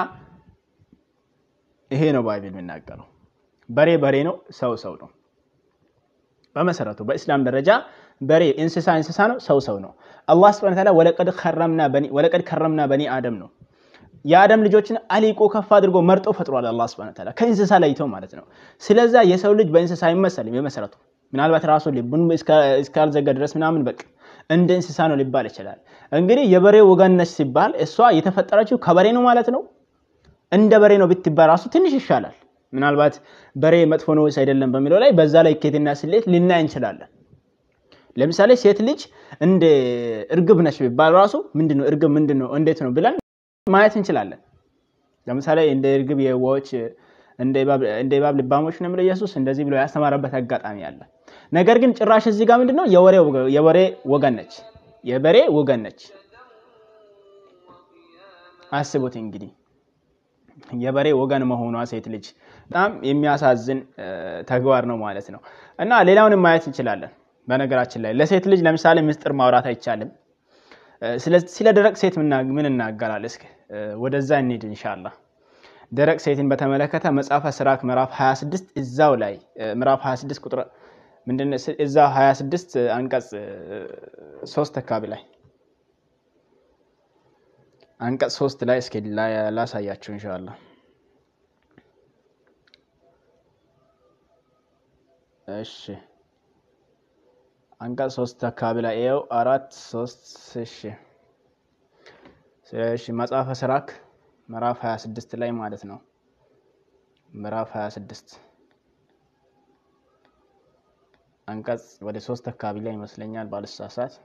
ይሄ ነው ባይብል የሚናገረው። በሬ በሬ ነው፣ ሰው ሰው ነው። በመሰረቱ በእስላም ደረጃ በሬ እንስሳ እንስሳ ነው፣ ሰው ሰው ነው። አላህ ሱብሓነሁ ወተዓላ ወለቀድ ከረምና በኒ አደም ነው የአደም ልጆችን አሊቆ ከፍ አድርጎ መርጦ ፈጥሯል። አላህ ሱብሓነሁ ወተዓላ ከእንስሳ ለይቶ ማለት ነው። ስለዛ የሰው ልጅ በእንስሳ አይመሰልም በመሰረቱ ምናልባት ራሱ ልቡን እስካልዘጋ ድረስ ምናምን በቃ እንደ እንስሳ ነው ሊባል ይችላል። እንግዲህ የበሬ ወገን ነች ሲባል እሷ የተፈጠረችው ከበሬ ነው ማለት ነው። እንደ በሬ ነው ብትባል ራሱ ትንሽ ይሻላል። ምናልባት በሬ መጥፎ ነው ወይስ አይደለም በሚለው ላይ በዛ ላይ ኬትና ስሌት ልናይ እንችላለን። ለምሳሌ ሴት ልጅ እንደ እርግብ ነች ቢባል ራሱ ምንድነው እርግብ ምንድነው እንዴት ነው ብለን ማየት እንችላለን። ለምሳሌ እንደ እርግብ የዋዎች እንደ እባብ ልባሞች ነው የሚለው ኢየሱስ እንደዚህ ብሎ ያስተማረበት አጋጣሚ አለ። ነገር ግን ጭራሽ እዚህ ጋር ምንድነው የበሬ ወገን ነች፣ የበሬ ወገን ነች። አስቡት እንግዲህ የበሬ ወገን መሆኗ ሴት ልጅ በጣም የሚያሳዝን ተግባር ነው ማለት ነው። እና ሌላውንም ማየት እንችላለን። በነገራችን ላይ ለሴት ልጅ ለምሳሌ ምስጢር ማውራት አይቻልም። ስለ ደረቅ ሴት ምን እናገራል? እስኪ ወደዛ እንሂድ ኢንሻአላህ። ደረቅ ሴትን በተመለከተ መጽሐፈ ሲራክ ምዕራፍ 26 እዛው ላይ ምዕራፍ 26 ቁጥር ምንድነው እዛው 26 አንቀጽ 3 አካባቢ ላይ አንቀጽ 3 ላይ እስኪ ላሳያችሁ ኢንሻአላህ። እሺ አንቀጽ 3 አካባቢ ላይ ይኸው አራት ሶስት እሺ እሺ መጽሐፈ ሲራክ ምዕራፍ 26 ላይ ማለት ነው። ምዕራፍ 26 አንቀጽ ወደ ሶስት አካባቢ ላይ ይመስለኛል ባልሳሳት።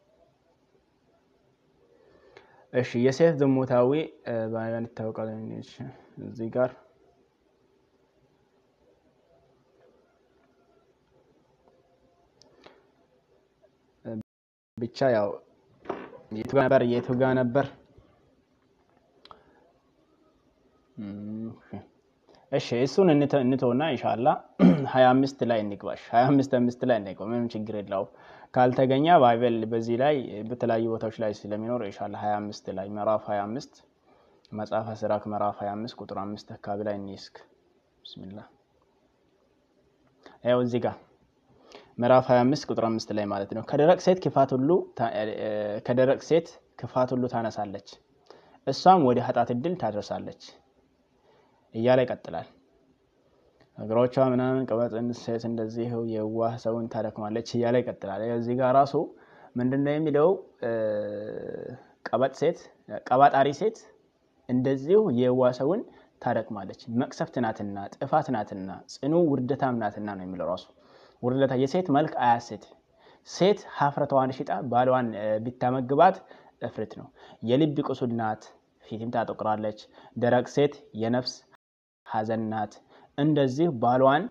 እሺ የሴት ዝሙታዊ ባያን ይታወቃል። እዚህ ጋር ብቻ ያው የቱ ጋ ነበር የቱ ጋ ነበር? እሺ እሱን እንተውና ኢንሻአላ 25 ላይ እንግባሽ። 25 አምስት ላይ እንግባ፣ ምንም ችግር የለውም። ካልተገኘ ባይበል በዚህ ላይ በተለያዩ ቦታዎች ላይ ስለሚኖር ኢንሻአላ 25 ላይ ምዕራፍ 25 መጽሐፈ ሲራክ ምዕራፍ 25 ቁጥር 5 አካባቢ ላይ እንይስክ። ቢስሚላህ ያው እዚህ ጋር ምዕራፍ 25 ቁጥር 5 ላይ ማለት ነው። ከደረቅ ሴት ክፋት ሁሉ ከደረቅ ሴት ክፋት ሁሉ ታነሳለች፣ እሷም ወደ ኃጢአት እድል ታደርሳለች እያለ ይቀጥላል። እግሮቿ ምናምን ቅበጥ ሴት እንደዚህ የዋህ ሰውን ታደክማለች እያለ ይቀጥላል። እዚህ ጋር ራሱ ምንድነው የሚለው? ቀበጥ ሴት ቀባጣሪ ሴት እንደዚሁ የዋህ ሰውን ታደክማለች፣ መቅሰፍት ናትና፣ ጥፋት ናትና፣ ጽኑ ውርደታም ናትና ነው የሚለው ራሱ ውርደታ የሴት መልክ አያስት ሴት ሀፍረቷን ሽጣ ባሏን ቢታመግባት እፍርት ነው። የልብ ቁስል ናት፣ ፊትም ታጠቁራለች። ደረቅ ሴት የነፍስ ሐዘን ናት። እንደዚህ ባሏን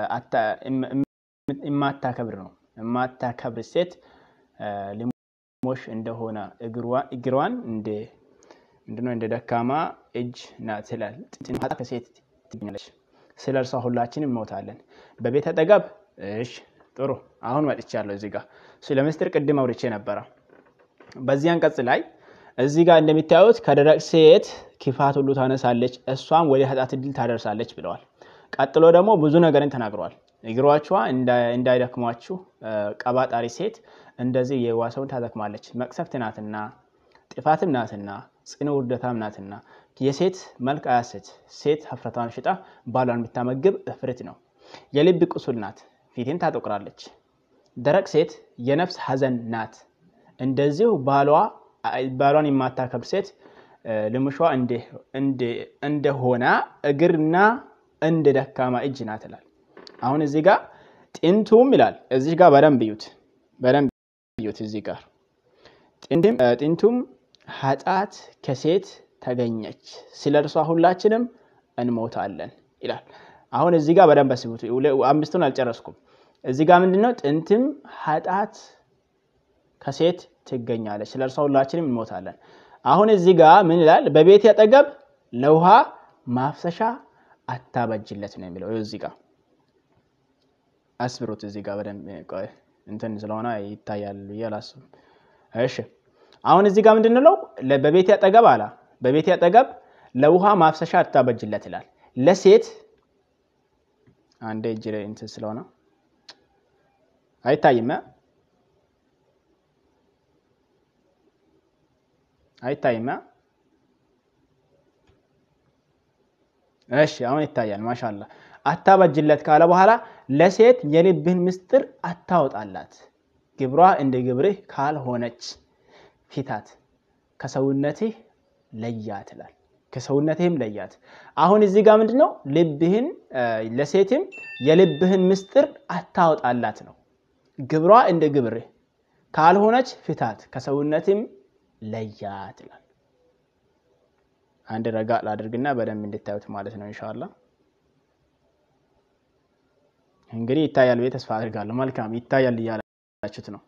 የማታከብር ነው። የማታከብር ሴት ልሞሽ እንደሆነ እግሯን እንደ ምንድነው እንደ ደካማ እጅ ናት ይላል። ጥንታ ከሴት ትገኛለች። ስለ እርሷ ሁላችንም እንሞታለን። በቤት አጠገብ እሺ ጥሩ አሁን መጥቻለሁ። እዚህ ጋር ስለ ምስጢር ቅድም አውርቼ ነበረ። በዚህ አንቀጽ ላይ እዚህ ጋር እንደሚታዩት ከደረቅ ሴት ክፋት ሁሉ ታነሳለች፣ እሷም ወደ ኃጢአት እድል ታደርሳለች ብለዋል። ቀጥሎ ደግሞ ብዙ ነገርን ተናግረዋል። እግሮቿ እንዳይደክሟችሁ ቀባጣሪ ሴት እንደዚህ የዋህ ሰውን ታደክማለች፣ መቅሰፍት ናትና፣ ጥፋትም ናትና፣ ጽኑ ውርደታም ናትና። የሴት መልክ አያስት ሴት ሀፍረቷን ሽጣ ባሏን ብታመግብ እፍርት ነው። የልብ ቁስል ናት ፊትን ታጠቁራለች። ደረቅ ሴት የነፍስ ሐዘን ናት። እንደዚሁ ባሏን የማታከብር ሴት ልምሿ እንደሆነ እግርና እንደ ደካማ እጅ ናት ይላል። አሁን እዚህ ጋር ጥንቱም ይላል። እዚህ ጋር በደንብ እዩት፣ በደንብ እዩት። እዚህ ጋር ጥንቱም ኃጢአት ከሴት ተገኘች፣ ስለ እርሷ ሁላችንም እንሞታለን ይላል። አሁን እዚህ ጋር በደንብ አስቡት። አምስቱን አልጨረስኩም። እዚህ ጋር ምንድን ነው? ጥንትም ኃጢአት ከሴት ትገኛለች፣ ስለ እርሷ ሁላችንም እንሞታለን። አሁን እዚህ ጋር ምን ይላል? በቤት አጠገብ ለውሃ ማፍሰሻ አታበጅለት ነው የሚለው። እዚህ ጋር አስብሩት። እዚህ ጋር በደንብ እንትን ስለሆነ ይታያል ብዬ አላስብም። እሺ አሁን እዚህ ጋር ምንድን ነው? በቤት አጠገብ አላ በቤት አጠገብ ለውሃ ማፍሰሻ አታበጅለት ይላል። ለሴት አንዴ እጅ ላይ እንትን ስለሆነ አይታይም አይታይም። እሺ አሁን ይታያል። ማሻላ አታበጅለት ካለ በኋላ ለሴት የልብህን ምስጢር አታወጣላት፣ ግብሯ እንደ ግብርህ ካልሆነች ፊታት ከሰውነትህ ለያት ይላል። ከሰውነትህም ለያት። አሁን እዚህ ጋር ምንድን ነው? ልብህን ለሴትም የልብህን ምስጢር አታወጣላት ነው። ግብሯ እንደ ግብርህ ካልሆነች ፍታት፣ ከሰውነትም ለያት ይላል። አንድ ረጋ ላድርግና በደንብ እንድታዩት ማለት ነው። ኢንሻአላ እንግዲህ ይታያል ብዬ ተስፋ አድርጋለሁ። መልካም ይታያል እያላችሁት ነው።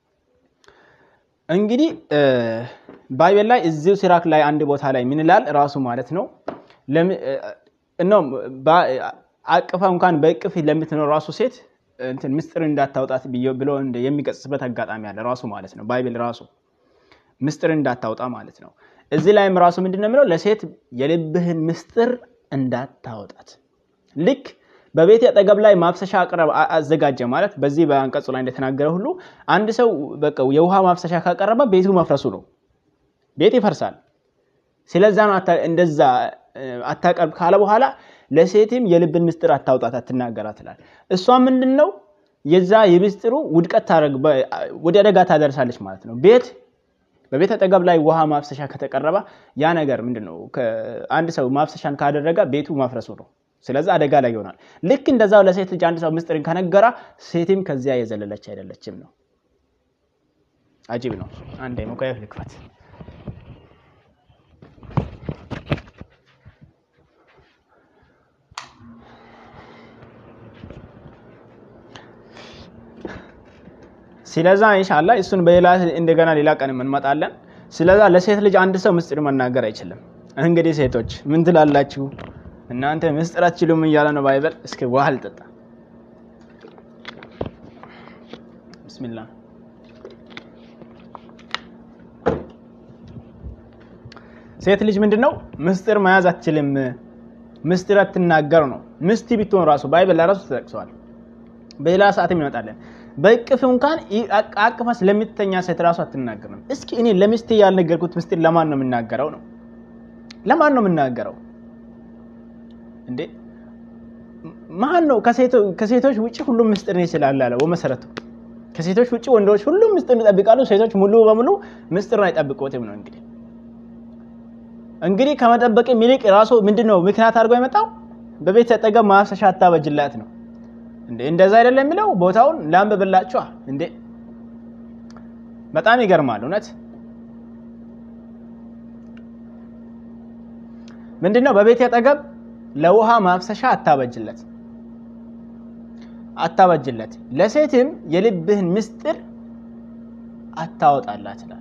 እንግዲህ ባይቤል ላይ እዚሁ ሲራክ ላይ አንድ ቦታ ላይ ምን ይላል ራሱ ማለት ነው ነው አቅፋ እንኳን በእቅፍ ለምትኖር ራሱ ሴት እንትን ምስጢር እንዳታውጣት ብሎ የሚቀጽበት አጋጣሚ አለ ራሱ ማለት ነው። ባይቤል ራሱ ምስጢር እንዳታውጣ ማለት ነው። እዚህ ላይም ራሱ ምንድን ነው የሚለው ለሴት የልብህን ምስጢር እንዳታወጣት ልክ በቤት አጠገብ ላይ ማፍሰሻ አቅረብ አዘጋጀ ማለት በዚህ በአንቀጹ ላይ እንደተናገረ ሁሉ አንድ ሰው በቃ የውሃ ማፍሰሻ ካቀረበ ቤቱ መፍረሱ ነው። ቤት ይፈርሳል። ስለዛ ነው እንደዛ አታቀርብ ካለ በኋላ ለሴትም የልብን ምስጢር አታውጣት አትናገራት ይላል። እሷ ምንድን ነው የዛ የምስጢሩ ውድቀት ወደ አደጋ ታደርሳለች ማለት ነው። ቤት በቤት አጠገብ ላይ ውሃ ማፍሰሻ ከተቀረበ ያ ነገር ምንድን ነው? አንድ ሰው ማፍሰሻን ካደረገ ቤቱ ማፍረሱ ነው። ስለዚህ አደጋ ላይ ይሆናል። ልክ እንደዛው ለሴት ልጅ አንድ ሰው ምስጢርን ከነገራ ሴትም ከዚያ የዘለለች አይደለችም ነው። አጂብ ነው። አንዴ ሙቀየፍ ልክፈት። ስለዛ ኢንሻአላ እሱን በሌላ እንደገና ሌላ ቀን እንመጣለን። ስለዛ ለሴት ልጅ አንድ ሰው ምስጢር መናገር አይችልም። እንግዲህ ሴቶች ምን ትላላችሁ? እናንተ ምስጢር አትችሉም እያለ ነው ባይበል። እስኪ ውሃ ልጠጣ። ብስሚላህ ሴት ልጅ ምንድን ነው ምስጢር መያዝ አትችልም፣ ምስጢር አትናገር ነው። ምስቲ ቢትሆን ራሱ ባይበል ለራሱ ተጠቅሰዋል። በሌላ ሰዓትም ይመጣለን። በእቅፍ እንኳን አቅፋ ስለምትተኛ ሴት ራሱ አትናገርም። እስኪ እኔ ለሚስቴ ያልነገርኩት ምስጢር ለማን ነው የምናገረው ነው? ለማን ነው የምናገረው እንዴ? ማን ነው ከሴቶች ውጭ ሁሉም ምስጢር ነው ይችላል አለ በመሰረቱ ከሴቶች ውጭ ወንዶች ሁሉም ምስጢር ይጠብቃሉ። ሴቶች ሙሉ በሙሉ ምስጢር አይጠብቁትም ነው እንግዲህ እንግዲህ ከመጠበቅ ይልቅ ራሱ ምንድን ነው ምክንያት አድርጎ የመጣው በቤት አጠገብ ማፍሰሻ አታበጅላት ነው እንዴ እንደዛ አይደለም የሚለው ቦታውን ላንብብላችኋ እንዴ በጣም ይገርማል እውነት ምንድነው በቤት አጠገብ ለውሃ ማፍሰሻ አታበጅለት አታበጅለት ለሴትም የልብህን ምስጢር አታወጣላት ይላል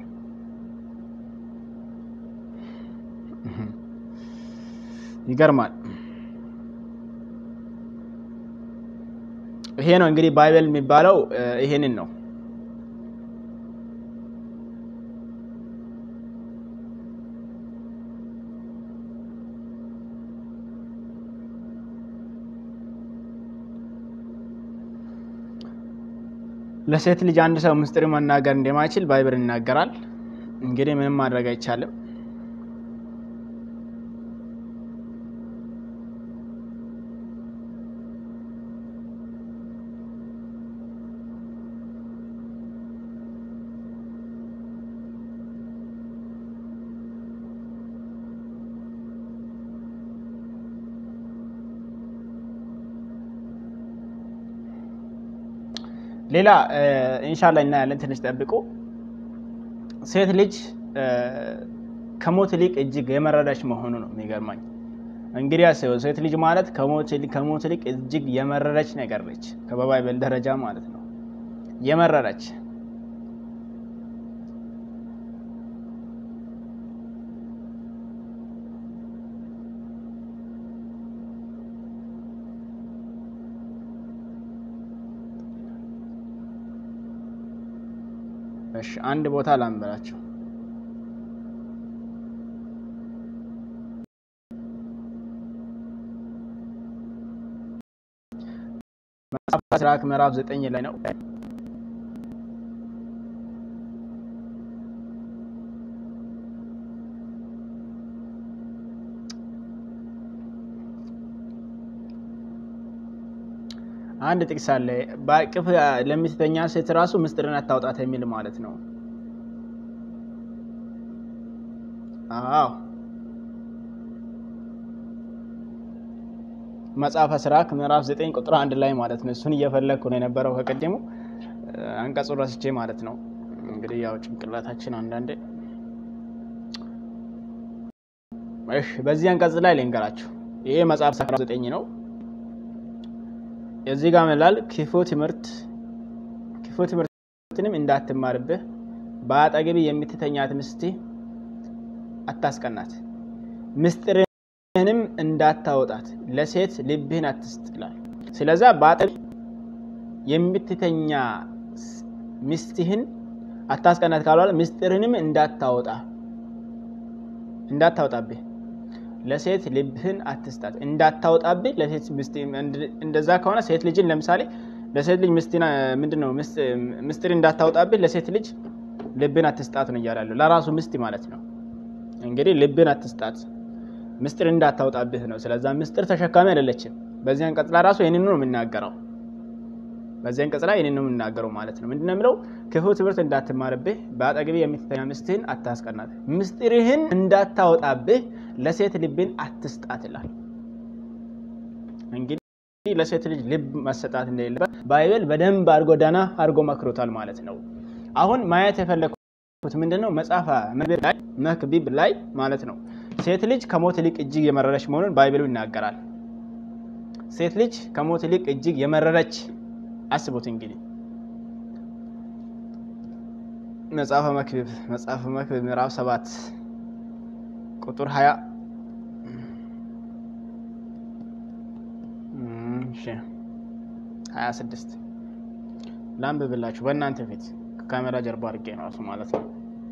ይገርማል ይሄ ነው እንግዲህ ባይበል የሚባለው ይሄንን ነው ለሴት ልጅ አንድ ሰው ምስጢር መናገር እንደማይችል ባይብል ይናገራል እንግዲህ ምንም ማድረግ አይቻልም ሌላ ኢንሻላ እናያለን ትንሽ ጠብቁ ሴት ልጅ ከሞት ይልቅ እጅግ የመረረች መሆኑ ነው የሚገርማኝ እንግዲህ አስበው ሴት ልጅ ማለት ከሞት ይልቅ እጅግ የመረረች ነገር ነች ከበባይበል ደረጃ ማለት ነው የመረረች እሺ አንድ ቦታ ላንበላቸው መጽሐፍ ሲራክ ምዕራፍ ዘጠኝ ላይ ነው አንድ ጥቅስ አለ በአቅፍ ለሚስተኛ ሴት ራሱ ምስጢርን አታውጣት የሚል ማለት ነው አዎ መጽሐፈ ሲራክ ምዕራፍ 9 ቁጥር አንድ ላይ ማለት ነው እሱን እየፈለግኩ ነው የነበረው ከቀደሙ አንቀጹ ረስቼ ማለት ነው እንግዲህ ያው ጭንቅላታችን አንዳንዴ እሺ በዚህ አንቀጽ ላይ ልንገራችሁ ይሄ መጽሐፍ 9 ነው እዚህ ጋር ምላል ክፉ ትምህርት ክፉ ትምህርትንም እንዳትማርብህ በአጠገቢ የምትተኛት ምስት አታስቀናት ምስጢርህንም እንዳታወጣት ለሴት ልብህን አትስጥ ይላል ስለዛ በአጠገቢ የምትተኛ ሚስትህን አታስቀናት ካልዋለ ምስጢርንም እንዳታወጣ እንዳታወጣብህ ለሴት ልብህን አትስጣት እንዳታወጣብህ ለሴት እንደዛ ከሆነ ሴት ልጅን ለምሳሌ ለሴት ልጅ ምንድን ነው ምስጢር እንዳታወጣብህ ለሴት ልጅ ልብን አትስጣት ነው እያላለሁ ለራሱ ምስት ማለት ነው እንግዲህ ልብን አትስጣት ምስጢር እንዳታወጣብህ ነው ስለዛ ምስጢር ተሸካሚ አይደለችም በዚህ አንቀጽ ላይ ራሱ ይህንኑ ነው የሚናገረው በዚህ አንቀጽ ላይ ይህንን ነው የምናገረው ማለት ነው። ምንድን ነው የሚለው? ክፉ ትምህርት እንዳትማርብህ፣ በአጠገቤ የምትተኛ ሚስትህን አታስቀናት፣ ምስጢርህን እንዳታወጣብህ ለሴት ልብን አትስጣት ይላል። እንግዲህ ለሴት ልጅ ልብ መሰጣት እንደሌለበት ባይብል በደንብ አድርጎ ዳና አድርጎ መክሮታል ማለት ነው። አሁን ማየት የፈለግኩት ምንድን ነው? መጽሐፈ መክቢብ ላይ ማለት ነው ሴት ልጅ ከሞት ይልቅ እጅግ የመረረች መሆኑን ባይብሉ ይናገራል። ሴት ልጅ ከሞት ይልቅ እጅግ የመረረች አስቡት እንግዲህ መጽሐፈ መክብብ መጽሐፈ መክብብ ምዕራፍ ሰባት ቁጥር ሀያ ሀያ ስድስት ላንብብላችሁ በእናንተ ፊት ከካሜራ ጀርባ አድርጌ ነው እራሱ ማለት ነው።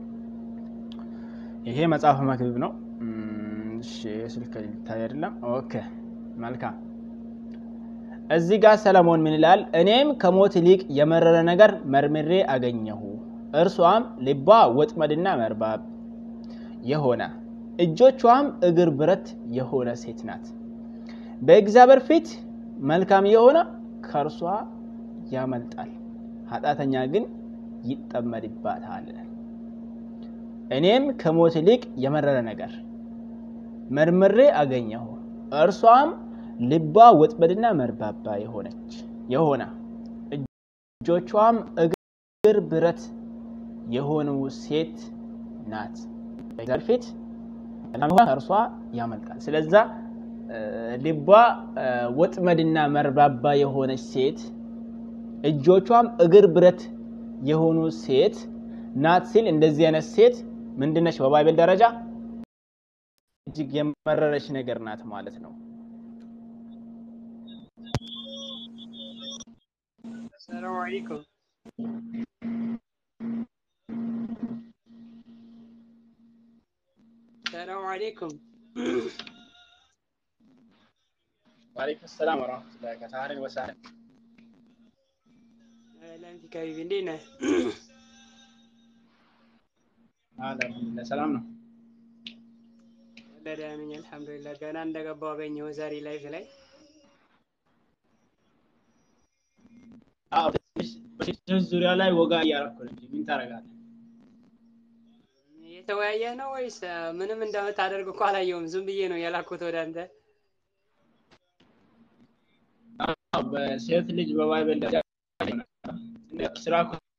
ይሄ መጽሐፈ መክብብ ነው። ስልክ ሊታይ አይደለም። ኦኬ መልካም እዚህ ጋር ሰለሞን ምን ይላል? እኔም ከሞት ይልቅ የመረረ ነገር መርምሬ አገኘሁ፣ እርሷም ልቧ ወጥመድና መርባብ የሆነ እጆቿም እግር ብረት የሆነ ሴት ናት። በእግዚአብሔር ፊት መልካም የሆነ ከእርሷ ያመልጣል፣ ኃጢአተኛ ግን ይጠመድባታል። እኔም ከሞት ይልቅ የመረረ ነገር መርምሬ አገኘሁ፣ እርሷም ልቧ ወጥመድና መርባባ የሆነች የሆነ እጆቿም እግር ብረት የሆኑ ሴት ናት። በእግዚአብሔር ፊት ከእርሷ ያመልጣል። ስለዛ ልቧ ወጥመድና መርባባ የሆነች ሴት እጆቿም እግር ብረት የሆኑ ሴት ናት ሲል እንደዚህ አይነት ሴት ምንድነች? በባይብል ደረጃ እጅግ የመረረች ነገር ናት ማለት ነው። ሰላም አለይኩም። ሰላም አለይኩም። ዋሌኩም ሰላም ወረመቱላ ከሳህልን ወሳህልን ለንቲ ከቢቢ እንዴት ነህ? አልሐምዱሊላህ ሰላም ነው። ደህና ነኝ አልሐምዱሊላህ። ገና እንደገባሁ አገኘሁ ዛሬ ላይፍ ላይ በሴቶች ዙሪያ ላይ ወጋ እያረኩ ነው እንጂ ምን ታደርጋለህ? የተወያየህ ነው ወይስ ምንም እንደምታደርግ እኮ አላየሁም። ዝም ብዬ ነው የላኩት ወደ አንተ። በሴት ልጅ በባይብል ደረጃ ስራ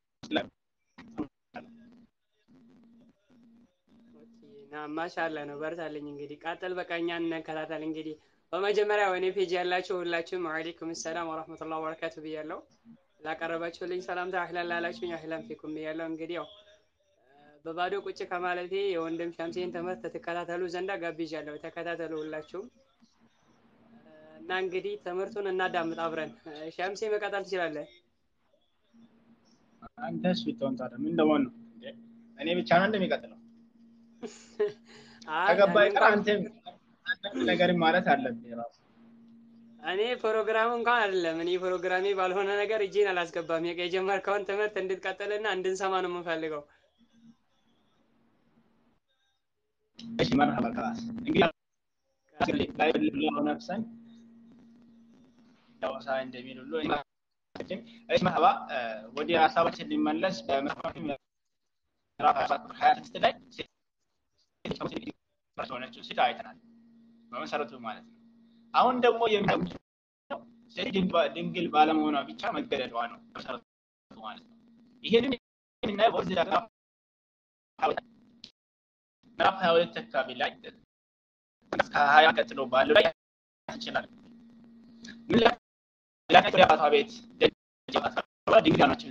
ማሻላ ነው። በርታለኝ። እንግዲህ ቃጠል በቃ እኛን እንከታተል። እንግዲህ በመጀመሪያ ወኔ ፔጅ ያላችሁ ሁላችሁም ወአለይኩም ሰላም ወራህመቱላሂ ወበረካቱ ብያለሁ። ላቀረባችሁልኝ ሰላምታ አህላን ላላችሁኝ አህላን ፊኩም ብያለሁ። እንግዲህ ያው በባዶ ቁጭ ከማለቴ የወንድም ሸምሴን ትምህርት ትከታተሉ ዘንዳ ጋብዣለሁ። ተከታተሉ ሁላችሁም እና እንግዲህ ትምህርቱን እናዳምጥ አብረን። ሸምሴ መቀጠል ትችላለህ። አንተስ ብትሆን ታዲያ ምን ለመሆን ነው? እኔ ብቻ ነው እንደሚቀጥለው ከገባ ይቀር አንተም ነገር ማለት አለብህ ራሱ እኔ ፕሮግራሙ እንኳን አይደለም። እኔ ፕሮግራሜ ባልሆነ ነገር እጄን አላስገባም። የጀመርከውን ትምህርት እንድትቀጥልና እንድንሰማ ነው የምንፈልገው። እሺ መርሐባ ከላስ እንግዲህ ላይ ብለው ነፍሰን ዳወሳ እንደሚል ሁሉ እሺ መርሐባ ወደ ሀሳባችን ሊመለስ በምዕራፍ ሀያ ስድስት ላይ ሆነችው ሴት አይተናል በመሰረቱ ማለት ነው። አሁን ደግሞ የሚለው ሴት ድንግል ባለመሆኗ ብቻ መገደሏ ነው መሰረቱ ማለት ነው። ይሄንን የምናየው በዚህ ምዕራፍ ሀያ ሁለት አካባቢ ላይ ከሀያ ቀጥሎ ባለው ላይ ይችላል። ምን ላይ ወደ አባቷ ቤት ድንግል ናቸው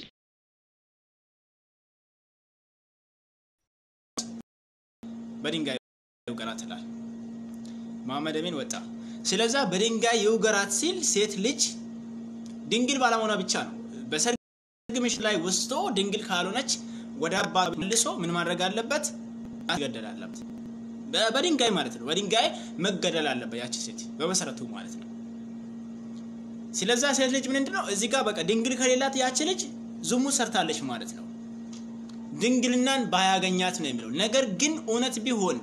በድንጋይ ይውገራት ይላል። መሐመድ አሚን ወጣ። ስለዛ በድንጋይ ይውገራት ሲል ሴት ልጅ ድንግል ባለመሆኗ ብቻ ነው። በሰርግ ምሽት ላይ ወስዶ ድንግል ካልሆነች ወደ አባ መልሶ ምን ማድረግ አለበት? መገደል አለበት። በድንጋይ ማለት ነው። በድንጋይ መገደል አለበት ያቺ ሴት በመሰረቱ ማለት ነው። ስለዛ ሴት ልጅ ምንድን ነው እዚህ ጋር በቃ ድንግል ከሌላት ያቺ ልጅ ዝሙት ሰርታለች ማለት ነው። ድንግልናን ባያገኛት ነው የሚለው። ነገር ግን እውነት ቢሆን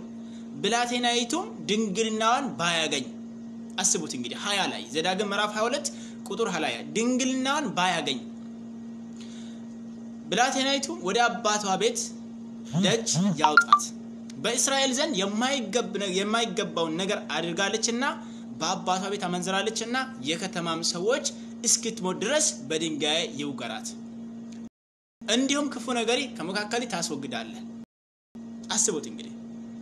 ብላቴናይቱም ድንግልናዋን ባያገኝ አስቡት እንግዲህ ሀያ ላይ ዘዳግም ምዕራፍ 22 ቁጥር ሀላያ ድንግልናን ባያገኝ ብላቴናይቱ ወደ አባቷ ቤት ደጅ ያውጣት። በእስራኤል ዘንድ የማይገባውን ነገር አድርጋለችና በአባቷ ቤት አመንዝራለችና የከተማም ሰዎች እስክትሞት ድረስ በድንጋይ ይውገራት። እንዲሁም ክፉ ነገሪ ከመካከል ታስወግዳለህ። አስቡት እንግዲህ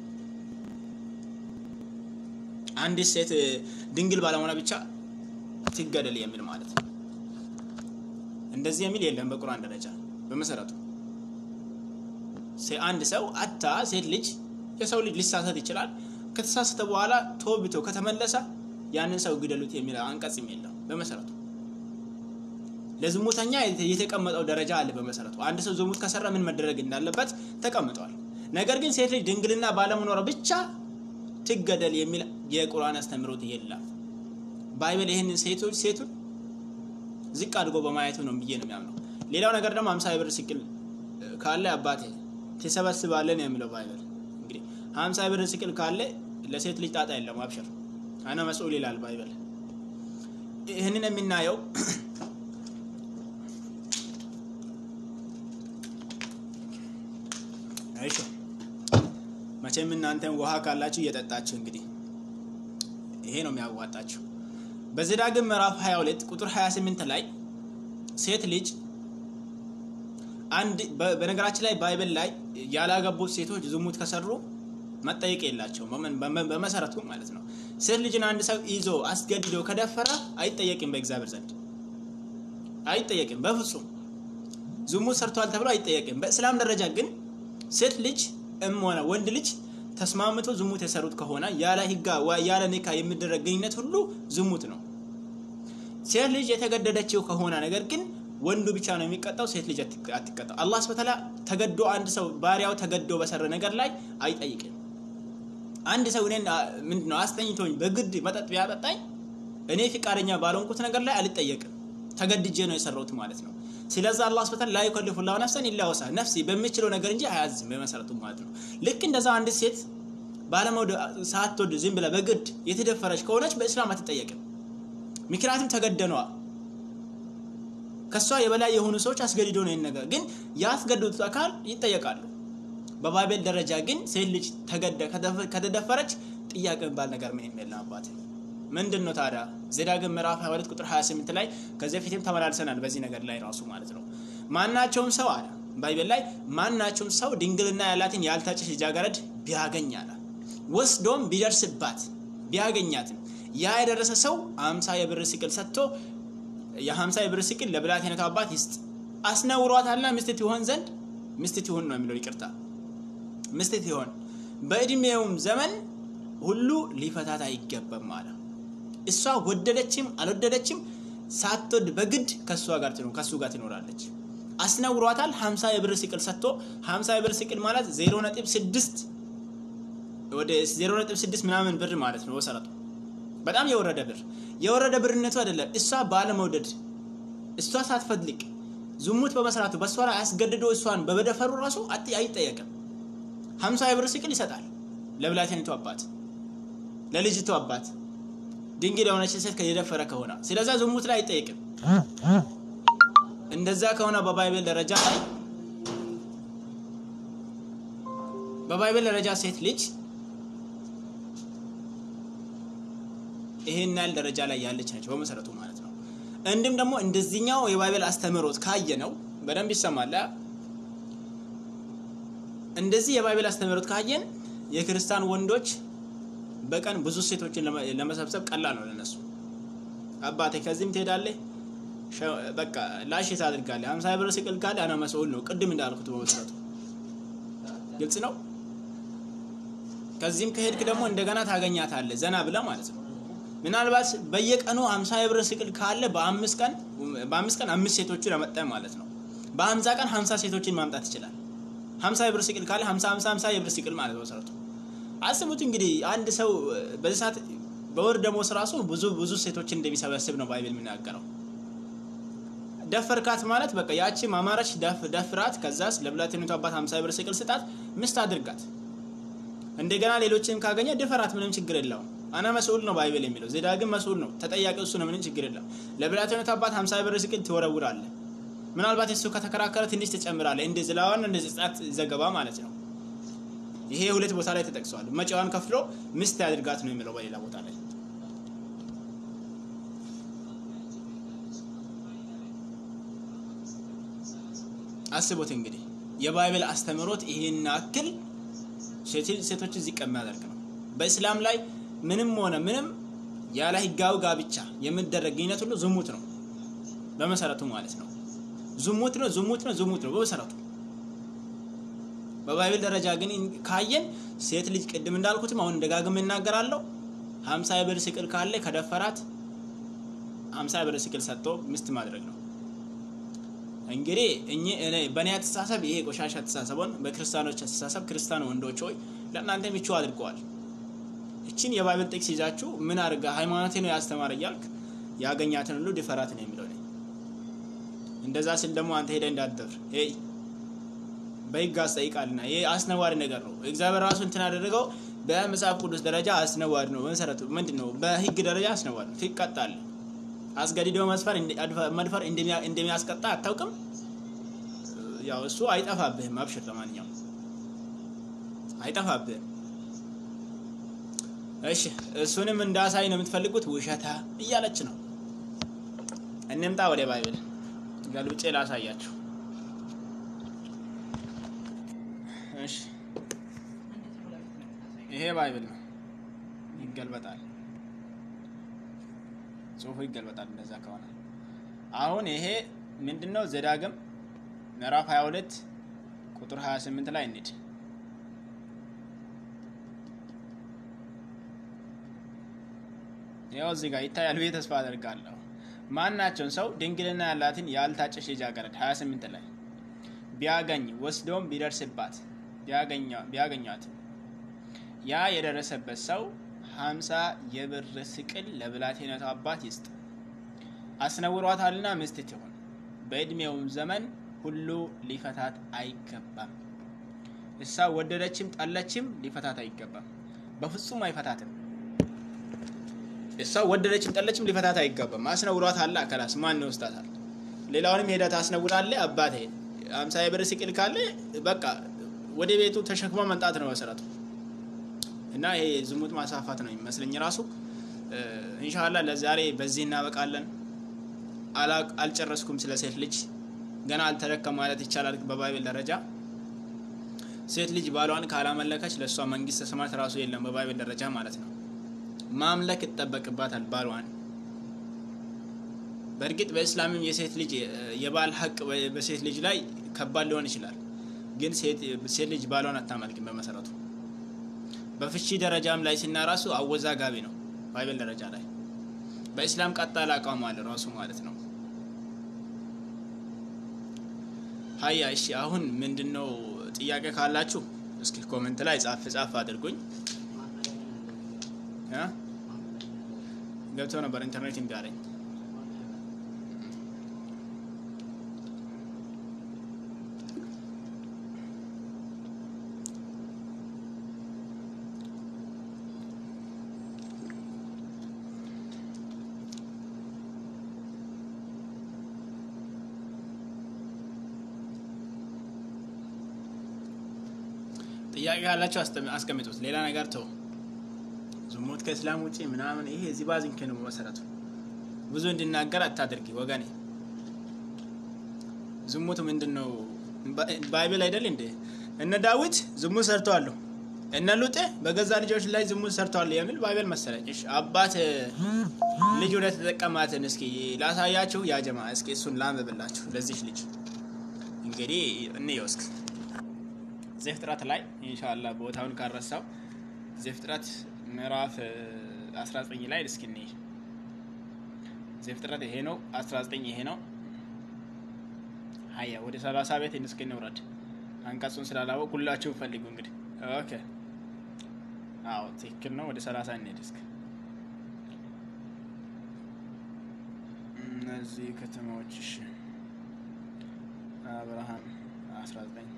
አንዲት ሴት ድንግል ባለመሆኗ ብቻ ትገደል የሚል ማለት ነው። እንደዚህ የሚል የለም በቁርአን ደረጃ በመሰረቱ አንድ ሰው አታ ሴት ልጅ የሰው ልጅ ሊሳሳት ይችላል። ከተሳሳተ በኋላ ተወብቶ ከተመለሰ ያንን ሰው ግደሉት የሚል አንቀጽም የለም በመሰረቱ። ለዝሙተኛ የተቀመጠው ደረጃ አለ በመሰረቱ። አንድ ሰው ዝሙት ከሰራ ምን መደረግ እንዳለበት ተቀምጧል። ነገር ግን ሴት ልጅ ድንግልና ባለመኖሯ ብቻ ትገደል የሚል የቁርአን አስተምህሮት የለም። ባይብል ይህንን ሴቶች ሴቱን ዝቅ አድርጎ በማየቱ ነው ብዬ ነው የሚያምነው። ሌላው ነገር ደግሞ ሀምሳ ብር ስቅል ካለ አባቴ ትሰበስባለን የሚለው ባይብል እንግዲህ ሀምሳ ብር ስቅል ካለ ለሴት ልጅ ጣጣ የለም። አብሽር አነ መስኡል ይላል ባይብል። ይህንን የምናየው አይሾ መቼም እናንተን ውሃ ካላችሁ እየጠጣችሁ እንግዲህ ይሄ ነው የሚያዋጣችሁ። በዘዳግም ምዕራፍ 22 ቁጥር 28 ላይ ሴት ልጅ አንድ በነገራችን ላይ ባይብል ላይ ያላገቡት ሴቶች ዝሙት ከሰሩ መጠየቅ የላቸውም በመሰረቱ ማለት ነው። ሴት ልጅን አንድ ሰው ይዞ አስገድዶ ከደፈረ አይጠየቅም፣ በእግዚአብሔር ዘንድ አይጠየቅም። በፍጹም ዝሙት ሰርቷል ተብሎ አይጠየቅም። በእስላም ደረጃ ግን ሴት ልጅ እም ሆነ ወንድ ልጅ ተስማምቶ ዝሙት የሰሩት ከሆነ ያለ ህጋ ያለ ኒካ የሚደረግ ግንኙነት ሁሉ ዝሙት ነው። ሴት ልጅ የተገደደችው ከሆነ ነገር ግን ወንዱ ብቻ ነው የሚቀጣው፣ ሴት ልጅ አትቀጣው። አላህ ስብሐ ተገዶ አንድ ሰው ባሪያው ተገዶ በሰረ ነገር ላይ አይጠይቅም። አንድ ሰው እኔን ምንድነው አስተኝቶኝ በግድ መጠጥ ቢያጠጣኝ እኔ ፍቃደኛ ባልሆንኩት ነገር ላይ አልጠየቅም። ተገድጄ ነው የሰራሁት ማለት ነው። ስለዚህ አላህ ስብሐ ላ ዩከሊፉ ላሁ ነፍሰን ኢላ ወሳ ነፍሲ በሚችለው ነገር እንጂ አያዝም በመሰረቱ ማለት ነው። ልክ እንደዛ አንድ ሴት ባለመውደ ሳትወድ ዝም ብላ በግድ የተደፈረች ከሆነች በእስላም አትጠየቅም። ምክንያቱም ተገደነዋ ከእሷ የበላይ የሆኑ ሰዎች አስገድዶ ነው ነገር ግን ያስገድዱት አካል ይጠየቃሉ። በባይቤል ደረጃ ግን ሴት ልጅ ከተደፈረች ጥያቄ የሚባል ነገር ምንም የለም። አባት ምንድን ነው ታዲያ? ዘዳግም ምዕራፍ 22 ቁጥር 28 ላይ ከዚህ በፊትም ተመላልሰናል በዚህ ነገር ላይ ራሱ ማለት ነው። ማናቸውም ሰው አለ ባይቤል ላይ ማናቸውም ሰው ድንግልና ያላትን ያልታጨች ልጃገረድ ቢያገኝ አለ ወስዶም ቢደርስባት ቢያገኛትም ያ የደረሰ ሰው አምሳ የብር ስቅል ሰጥቶ የሀምሳ የብር ስቅል ለብላቴነቱ አባት ይስጥ። አስነውሯታልና ሚስት ይሆን ዘንድ ሚስት ይሁን ነው የሚለው። ይቅርታ ሚስት ይሆን በእድሜውም ዘመን ሁሉ ሊፈታት አይገባም አለ። እሷ ወደደችም አልወደደችም ሳትወድ በግድ ከእሷ ጋር ትኖር ከእሱ ጋር ትኖራለች። አስነውሯታል። ሀምሳ የብር ስቅል ሰጥቶ ሀምሳ የብር ስቅል ማለት ዜሮ ነጥብ ስድስት ወደ ዜሮ ነጥብ ስድስት ምናምን ብር ማለት ነው መሰረቱ በጣም የወረደ ብር የወረደ ብርነቱ አይደለም። እሷ ባለመውደድ እሷ ሳትፈልግ ዝሙት በመስራቱ በእሷ ላይ አስገድዶ እሷን በበደፈሩ ራሱ አይጠየቅም። ሀምሳ የብር ስቅል ይሰጣል ለብላቴኒቱ አባት፣ ለልጅቱ አባት ድንግል የሆነች ሴት የደፈረ ከሆነ ስለዛ ዝሙት ላይ አይጠየቅም። እንደዛ ከሆነ በባይብል ደረጃ ላይ በባይብል ደረጃ ሴት ልጅ ይሄን ያህል ደረጃ ላይ ያለች ነች በመሰረቱ ማለት ነው። እንዲሁም ደግሞ እንደዚህኛው የባይብል አስተምህሮት ካየ ነው በደንብ ይሰማል። እንደዚህ የባይብል አስተምህሮት ካየን የክርስቲያን ወንዶች በቀን ብዙ ሴቶችን ለመሰብሰብ ቀላል ነው ለነሱ። አባቴ ከዚህም ትሄዳለህ፣ በቃ ላሽት አድርጋለህ። ሀምሳ ብር ስቅል ካለ አና መስኡል ነው። ቅድም እንዳልኩት በመሰረቱ ግልጽ ነው። ከዚህም ከሄድክ ደግሞ እንደገና ታገኛታለህ ዘና ብለህ ማለት ነው። ምናልባት በየቀኑ 50 የብር ስቅል ካለ በአምስት ቀን በአምስት ቀን አምስት ሴቶችን ያመጣ ማለት ነው። በ50 ቀን 50 ሴቶችን ማምጣት ይችላል። 50 የብር ስቅል ካለ 50 50 50 የብር ስቅል ማለት ነው መሰረቱ። አስቡት እንግዲህ አንድ ሰው በዚህ ሰዓት በወር ደሞዝ ራሱ ብዙ ብዙ ሴቶችን እንደሚሰበስብ ነው ባይብል የሚናገረው። ደፈርካት ማለት በቃ ያቺ ማማረች ደፍራት፣ ከዛስ ለብላቴኒቱ አባት 50 የብር ስቅል ስጣት፣ ምስት አድርጋት። እንደገና ሌሎችንም ካገኘ ድፈራት፣ ምንም ችግር የለውም። አና መስኡል ነው ባይብል የሚለው ዘዳግም መስኡል ነው ተጠያቂው እሱ ነው። ምንም ችግር የለም። ለብላቴኖት አባት 50 ብር ስቅል ትወረውራለህ። ምናልባት እሱ ከተከራከረ ትንሽ ትጨምራለህ። እንደ ዝላዋን እንደ ዘጸአት ዘገባ ማለት ነው። ይሄ ሁለት ቦታ ላይ ተጠቅሷል። መጪዋን ከፍሎ ሚስት ያድርጋት ነው የሚለው በሌላ ቦታ ላይ አስቡት እንግዲህ የባይብል አስተምህሮት ይሄን ያክል ሴቶችን ዝቅ የሚያደርግ ነው። በእስላም ላይ ምንም ሆነ ምንም ያለ ህጋዊ ጋብቻ የሚደረግ ግንኙነት ሁሉ ዝሙት ነው በመሰረቱ ማለት ነው። ዝሙት ነው፣ ዝሙት ነው፣ ዝሙት ነው በመሰረቱ። በባይብል ደረጃ ግን ካየን ሴት ልጅ ቅድም እንዳልኩትም አሁን ደጋግም እናገራለሁ፣ ሀምሳ ብር ስቅል ካለ ከደፈራት ሀምሳ ብር ስቅል ሰጥቶ ሚስት ማድረግ ነው። እንግዲህ እኔ በእኔ አስተሳሰብ ይሄ ቆሻሻ አስተሳሰቡን በክርስቲያኖች አስተሳሰብ ክርስቲያን ወንዶች ሆይ ለእናንተ ምቹ አድርገዋል። እችን የባይብል ጥቅስ ይዛችሁ ምን አድርጋ ሃይማኖቴ ነው ያስተማረ እያልክ ያገኛትን ሁሉ ድፈራት ነው የሚለው። እንደዛ ስል ደግሞ አንተ ሄደ እንዳትደፍር ይ በህግ አስጠይቃልና ይህ አስነዋሪ ነገር ነው። እግዚአብሔር ራሱ እንትን ያደረገው በመጽሐፍ ቅዱስ ደረጃ አስነዋሪ ነው። በመሰረቱ ምንድን ነው? በህግ ደረጃ አስነዋሪ ነው። ትቀጣለህ። አስገድዶ መድፈር እንደሚያስቀጣ አታውቅም? ያው እሱ አይጠፋብህም። አብሽር፣ ለማንኛውም አይጠፋብህም። እሺ፣ እሱንም እንዳሳይ ነው የምትፈልጉት? ውሸታ እያለች ነው። እንምጣ ወደ ባይብል ገልብጬ ላሳያችሁ። እሺ፣ ይሄ ባይብል ነው። ይገልበጣል ጽሁፉ ይገልበጣል። እንደዛ ከሆነ አሁን ይሄ ምንድነው? ዘዳግም ምዕራፍ 22 ቁጥር 28 ላይ እንሂድ። ያው እዚህ ጋር ይታያል ብዬ ተስፋ አደርጋለሁ። ማናቸውን ሰው ድንግልና ያላትን ያልታጨች ልጃገረድ 28 ላይ ቢያገኝ ወስዶም ቢደርስባት ቢያገኟት ያ የደረሰበት ሰው ሀምሳ የብር ስቅል ለብላቴነቱ አባት ይስጥ። አስነውሯታልና ሚስት ትሁን። በዕድሜውም ዘመን ሁሉ ሊፈታት አይገባም። እሳ ወደደችም ጠለችም ሊፈታት አይገባም። በፍጹም አይፈታትም። እሷ ወደደችም ጠለችም ሊፈታት አይገባም። አስነውሯት አለ አከላስ ማን ይወስዳታል? ሌላውንም ሄዳ ታስነውራለ። አባቴ ሀምሳ የብር ስቅል ካለ በቃ ወደ ቤቱ ተሸክሞ መምጣት ነው መሰረቱ። እና ይሄ ዝሙት ማሳፋት ነው የሚመስለኝ ራሱ። ኢንሻላህ ለዛሬ በዚህ እናበቃለን። አልጨረስኩም ስለ ሴት ልጅ ገና አልተረከም ማለት ይቻላል። በባይብል ደረጃ ሴት ልጅ ባሏን ካላመለከች ለእሷ መንግስተ ሰማያት ራሱ የለም በባይብል ደረጃ ማለት ነው። ማምለክ ይጠበቅባታል ባሏን። በእርግጥ በእስላምም የሴት ልጅ የባል ሀቅ በሴት ልጅ ላይ ከባድ ሊሆን ይችላል። ግን ሴት ልጅ ባሏን አታመልክም በመሰረቱ በፍቺ ደረጃም ላይ ሲናራሱ አወዛጋቢ ነው። ባይብል ደረጃ ላይ በኢስላም ቀጣል አቋም አለ ራሱ ማለት ነው። ሀያ እሺ፣ አሁን ምንድነው ጥያቄ ካላችሁ እስኪ ኮሜንት ላይ ጻፍ ጻፍ አድርጉኝ። ገብቶ ነበር ኢንተርኔት እምቢ አለኝ። ጥያቄ ካላቸው አስቀምጡት። ሌላ ነገር ተው። ዝሙት ከእስላም ውጭ ምናምን ይሄ እዚህ ባዝንክ ነው መሰረቱ። ብዙ እንድናገር አታድርጊ ወገኔ። ዝሙት ምንድን ነው? ባይብል አይደል እንዴ? እነ ዳዊት ዝሙት ሰርተዋለሁ፣ እነ ሉጤ በገዛ ልጆች ላይ ዝሙት ሰርተዋል የሚል ባይብል መሰለኝ። እሺ አባት ልጅ ወደ ተጠቀማትን እስኪ ላሳያችሁ። ያጀማ እስኪ እሱን ላንብብላችሁ ለዚች ልጅ እንግዲህ እንየው እስኪ ዘፍጥረት ላይ ኢንሻአላህ ቦታውን ካረሳው ዘፍጥረት ምዕራፍ 19 ላይ እስኪ እንይ። ዘፍጥረት ይሄ ነው፣ 19 ይሄ ነው። ሀያ ወደ 30 ቤት እስኪ እንውረድ። አንቀጹን ስላላወቅ ሁላችሁ ፈልጉ እንግዲህ። ኦኬ አዎ ትክክል ነው። ወደ 30 እንሄድ እስኪ። እነዚህ ከተማዎች እሺ፣ አብርሃም 19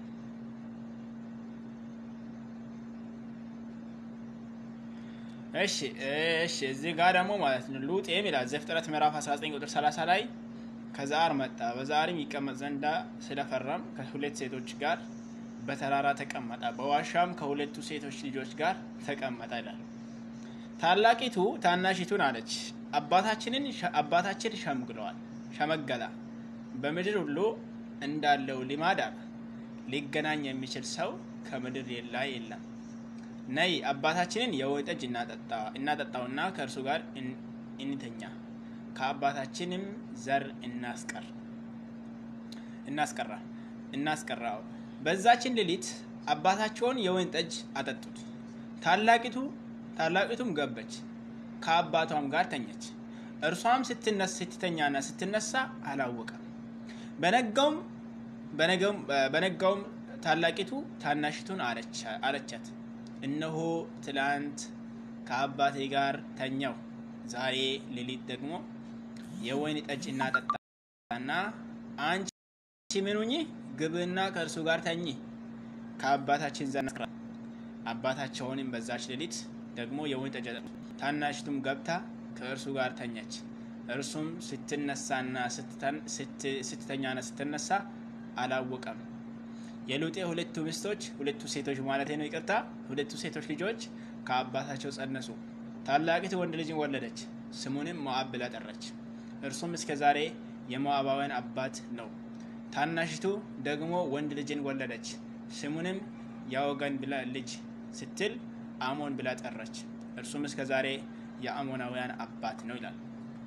እሺ እሺ እዚህ ጋር ደግሞ ማለት ነው ሉጤም ይላል ዘፍጥረት ምዕራፍ 19 ቁጥር 30 ላይ ከዛር መጣ በዛርም ይቀመጥ ዘንዳ ስለፈራም ከሁለት ሴቶች ጋር በተራራ ተቀመጠ፣ በዋሻም ከሁለቱ ሴቶች ልጆች ጋር ተቀመጠ ይላል። ታላቂቱ ታናሺቱን አለች አባታችንን አባታችን ሸምግለዋል ሸመገላ በምድር ሁሉ እንዳለው ልማድ አለ ሊገናኝ የሚችል ሰው ከምድር ላይ የለም። ነይ አባታችንን የወይን ጠጅ እናጠጣውና ከእርሱ ጋር እንተኛ፣ ከአባታችንም ዘር እናስቀር እናስቀራ እናስቀራው። በዛችን ሌሊት አባታቸውን የወይን ጠጅ አጠጡት። ታላቂቱ ታላቂቱም ገበች፣ ከአባቷም ጋር ተኘች። እርሷም ስትተኛና ስትነሳ አላወቀም። በነጋውም በነጋውም ታላቂቱ ታናሽቱን አለቻት፣ እነሆ ትላንት ከአባቴ ጋር ተኛው፣ ዛሬ ሌሊት ደግሞ የወይን ጠጅ እናጠጣና አንቺ ምኑኝ ግብና ከእርሱ ጋር ተኚ፣ ከአባታችን ዘር እናስቀራ። አባታቸውንም በዛች ሌሊት ደግሞ የወይን ጠጅ አጠጡ። ታናሽቱም ገብታ ከእርሱ ጋር ተኘች። እርሱም ስትነሳና ስትተኛና ስትነሳ አላወቀም። የሉጤ ሁለቱ ሚስቶች ሁለቱ ሴቶች ማለት ነው፣ ይቅርታ፣ ሁለቱ ሴቶች ልጆች ከአባታቸው ጸነሱ። ታላቂቱ ወንድ ልጅን ወለደች፣ ስሙንም ሞዓብ ብላ ጠራች። እርሱም እስከ ዛሬ የሞዓባውያን አባት ነው። ታናሽቱ ደግሞ ወንድ ልጅን ወለደች፣ ስሙንም ያወገን ብላ ልጅ ስትል አሞን ብላ ጠራች። እርሱም እስከ ዛሬ የአሞናውያን አባት ነው ይላል።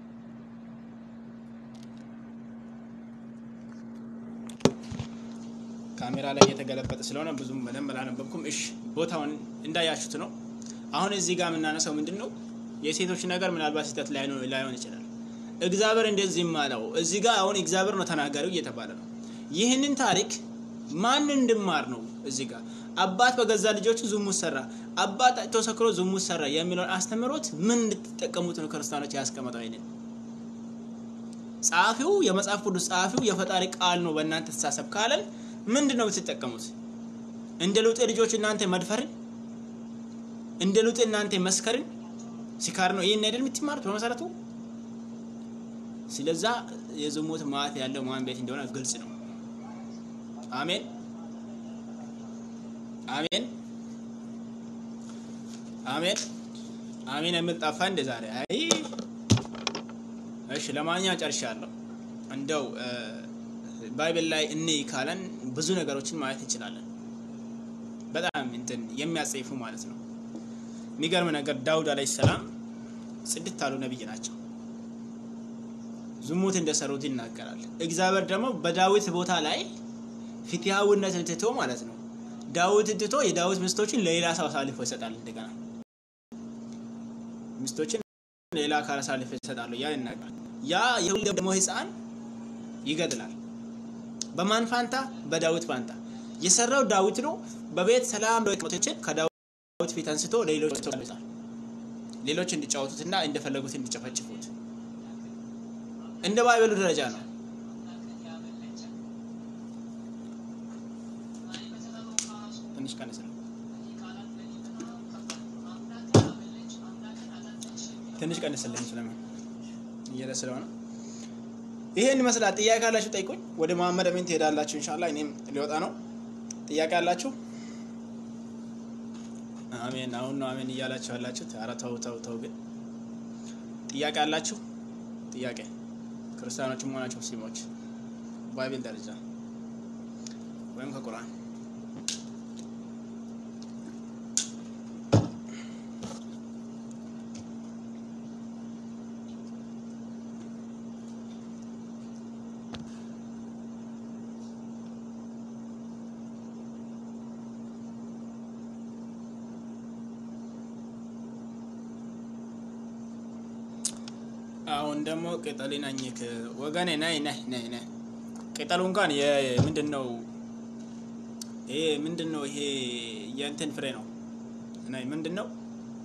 ካሜራ ላይ እየተገለበጠ ስለሆነ ብዙም በደንብ አላነበብኩም። እሺ ቦታውን እንዳያችሁት ነው። አሁን እዚህ ጋር የምናነሳው ምንድን ነው? የሴቶች ነገር ምናልባት ስህተት ላይሆን ይችላል። እግዚአብሔር እንደዚህ ማለው እዚህ ጋር አሁን እግዚአብሔር ነው ተናጋሪው እየተባለ ነው። ይህንን ታሪክ ማን እንድማር ነው? እዚህ ጋር አባት በገዛ ልጆቹ ዝሙት ሰራ፣ አባት ጠጥቶ ሰክሮ ዝሙት ሰራ የሚለውን አስተምህሮት ምን እንድትጠቀሙት ነው ክርስቲያኖች ያስቀመጠው? ይንን ጸሐፊው የመጽሐፍ ቅዱስ ጸሐፊው የፈጣሪ ቃል ነው በእናንተ ተሳሰብ ካለን ምንድን ነው የምትጠቀሙት? እንደ ሉጤ ልጆች እናንተ መድፈርን፣ እንደ ሉጤ እናንተ መስከርን፣ ሲካር ነው ይህን አይደል የምትማሩት በመሰረቱ። ስለዛ የዝሙት ማዕት ያለው ማን ቤት እንደሆነ ግልጽ ነው። አሜን አሜን አሜን አሜን የሚል ጠፋ እንደ ዛሬ። አይ እሺ፣ ለማንኛውም ጨርሻለሁ። እንደው ባይብል ላይ እንይ ካለን ብዙ ነገሮችን ማየት እንችላለን። በጣም እንትን የሚያጸይፉ ማለት ነው። የሚገርም ነገር ዳውድ አለይሂ ሰላም ጽድት ያሉ ነብይ ናቸው። ዝሙት እንደሰሩት ይናገራል። እግዚአብሔር ደግሞ በዳዊት ቦታ ላይ ፍትሃዊነትን ትቶ ማለት ነው ዳዊት ትቶ የዳዊት ሚስቶችን ለሌላ ሰው አሳልፎ ይሰጣል። እንደገና ሚስቶችን ሌላ አካል አሳልፎ ይሰጣሉ። ያ ይናገራል። ያ የሁሉ ደግሞ ህፃን ይገድላል። በማን ፋንታ? በዳዊት ፋንታ። የሰራው ዳዊት ነው። በቤት ሰላም ሞቶችን ከዳዊት ፊት አንስቶ ሌሎች ይዛል ሌሎች እንዲጫወቱትና እንደፈለጉት እንዲጨፈጭፉት እንደ ባይበሉ ደረጃ ነው። ትንሽ ቀንስ ነው። ትንሽ ቀንስልኝ ስለምን እየለ ስለሆነ ይሄን ይመስላል። ጥያቄ ካላችሁ ጠይቁኝ። ወደ መሀመድ አሚን ትሄዳላችሁ። ኢንሻአላህ እኔም ሊወጣ ነው። ጥያቄ አላችሁ? አሜን። አሁን ነው አሜን እያላችሁ ያላችሁት። ኧረ ተው ተው ተው። ግን ጥያቄ አላችሁ? ጥያቄ ክርስቲያኖችም ሆናችሁ ሙስሊሞች ባይብል ደረጃ ወይም ከቁርአን አሁን ደግሞ ቅጠልን አኝክ ወገኔ፣ ነይ ነይ ነይ ነይ። ቅጠሉ እንኳን ምንድን ነው ይሄ? ምንድን ነው ይሄ? የእንትን ፍሬ ነው። ነይ ምንድን ነው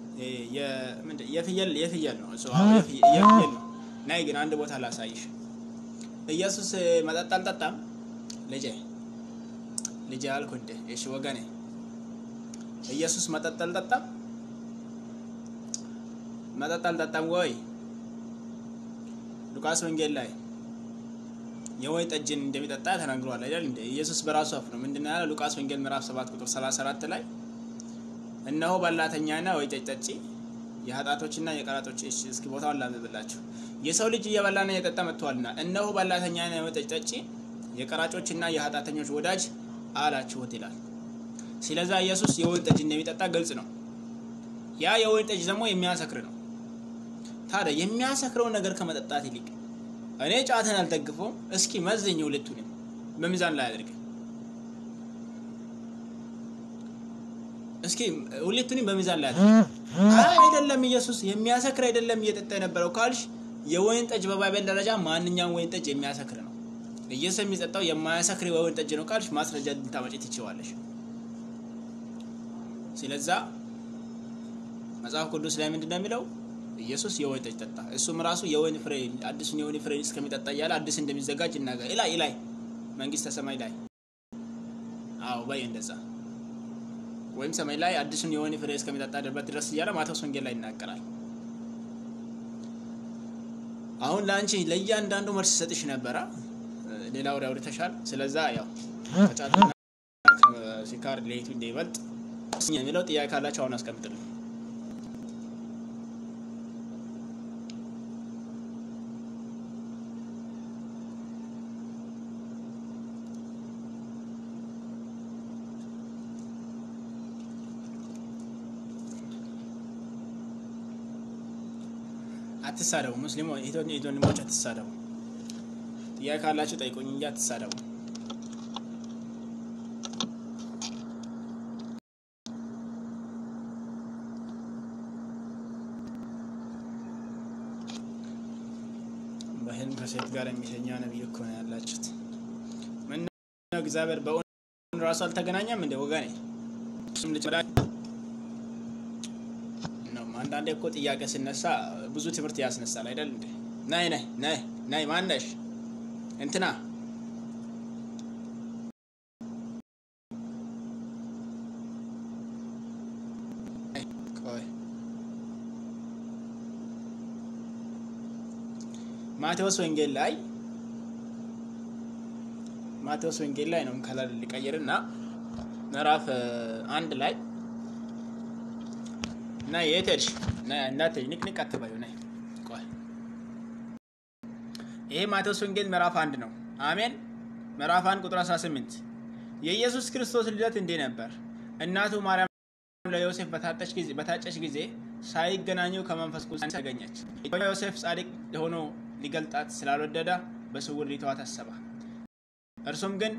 የፍየል የፍየል ነው እሱ። አዎ የፍየል ነው። ነይ ግን አንድ ቦታ ላሳይሽ። ኢየሱስ መጠጥ አልጠጣም። ልጄ ልጄ አልኩ እንዴ? እሺ ወገኔ፣ ኢየሱስ መጠጥ አልጠጣም። መጠጥ አልጠጣም ወይ? ሉቃስ ወንጌል ላይ የወይን ጠጅን እንደሚጠጣ ተናግሯል አይደል እንደ ኢየሱስ በራሱ አፍ ነው ምንድን ነው ያለው? ሉቃስ ወንጌል ምዕራፍ 7 ቁጥር 34 ላይ እነሆ በላተኛና ወይን ጠጅ ጠጪ የኃጢአቶችና የቀራጦች እሺ፣ እስኪ ቦታውን ላንብብላችሁ። የሰው ልጅ እየበላና እየጠጣ መጥቷልና እነሆ በላተኛና የወይን ጠጅ ጠጪ የቀራጮችና የኃጢአተኞች ወዳጅ አላችሁት ይላል። ስለዛ ኢየሱስ የወይን ጠጅ እንደሚጠጣ ግልጽ ነው። ያ የወይን ጠጅ ደግሞ የሚያሰክር ነው። ታዲያ የሚያሰክረውን ነገር ከመጠጣት ይልቅ እኔ ጫትን አልደግፈውም፣ እስኪ መዘኝ ሁለቱንም በሚዛን ላይ አድርግ። እስኪ ሁለቱንም በሚዛን ላይ አድርግ። አይ አይደለም ኢየሱስ የሚያሰክር አይደለም እየጠጣ የነበረው ካልሽ የወይን ጠጅ በባይበል ደረጃ ማንኛውም ወይን ጠጅ የሚያሰክር ነው። ኢየሱስ የሚጠጣው የማያሰክር የወይን ጠጅ ነው ካልሽ ማስረጃ ልታመጪ ትችዋለሽ። ስለዛ መጽሐፍ ቅዱስ ላይ ምንድን ነው የሚለው? ኢየሱስ የወይን ጠጅ ጠጣ፣ እሱም ራሱ የወይን ፍሬ አዲሱን የወይን ፍሬ እስከሚጠጣ እያለ አዲስ እንደሚዘጋጅ ይናገር ላይ ላይ መንግስተ ሰማይ ላይ አዎ በይ እንደዛ ወይም ሰማይ ላይ አዲሱን የወይን ፍሬ እስከሚጠጣ ድረስ እያለ ማቴዎስ ወንጌል ላይ ይናገራል። አሁን ለአንቺ ለእያንዳንዱ መልስ ሰጥሽ ነበረ። ሌላ ወደ አውርተሻል። ስለዛ ያው ከጫትና ሲካር ሌቱ እንደይበልጥ የሚለው ጥያቄ ካላቸው አሁን አስቀምጥልኝ። አትሳደቡ። ሙስሊሞ ወንድሞች አትሳደቡ። ጥያቄ ካላችሁ ጠይቁኝ እንጂ አትሳደቡ። በህልም ከሴት ጋር የሚተኛ ነብይ እኮ ነው ያላችሁት። ምን ነው እግዚአብሔር በእውን ራሱ አልተገናኘም እንደ ወገኔ እሱም ልጅ ነው። አንዳንዴ እኮ ጥያቄ ሲነሳ ብዙ ትምህርት ያስነሳል አይደል እንዴ? ናይ ናይ ናይ ናይ ማነሽ እንትና ቆይ ማቴዎስ ወንጌል ላይ ማቴዎስ ወንጌል ላይ ነው ከለር ሊቀይርና ምዕራፍ አንድ ላይ እና የት ሄድሽ? እናት ንቅንቅ አትበዩ። ነይ ቆይ ይሄ ማቴዎስ ወንጌል ምዕራፍ አንድ ነው። አሜን። ምዕራፍ አንድ ቁጥር 18 የኢየሱስ ክርስቶስ ልደት እንዲህ ነበር። እናቱ ማርያም ለዮሴፍ በታጨች ጊዜ በታጨች ጊዜ ሳይገናኙ ከመንፈስ ቅዱስ ተገኘች። ዮሴፍ ጻድቅ ሆኖ ሊገልጣት ስላልወደደ በስውር ሊተዋት አሰበ። እርሱም ግን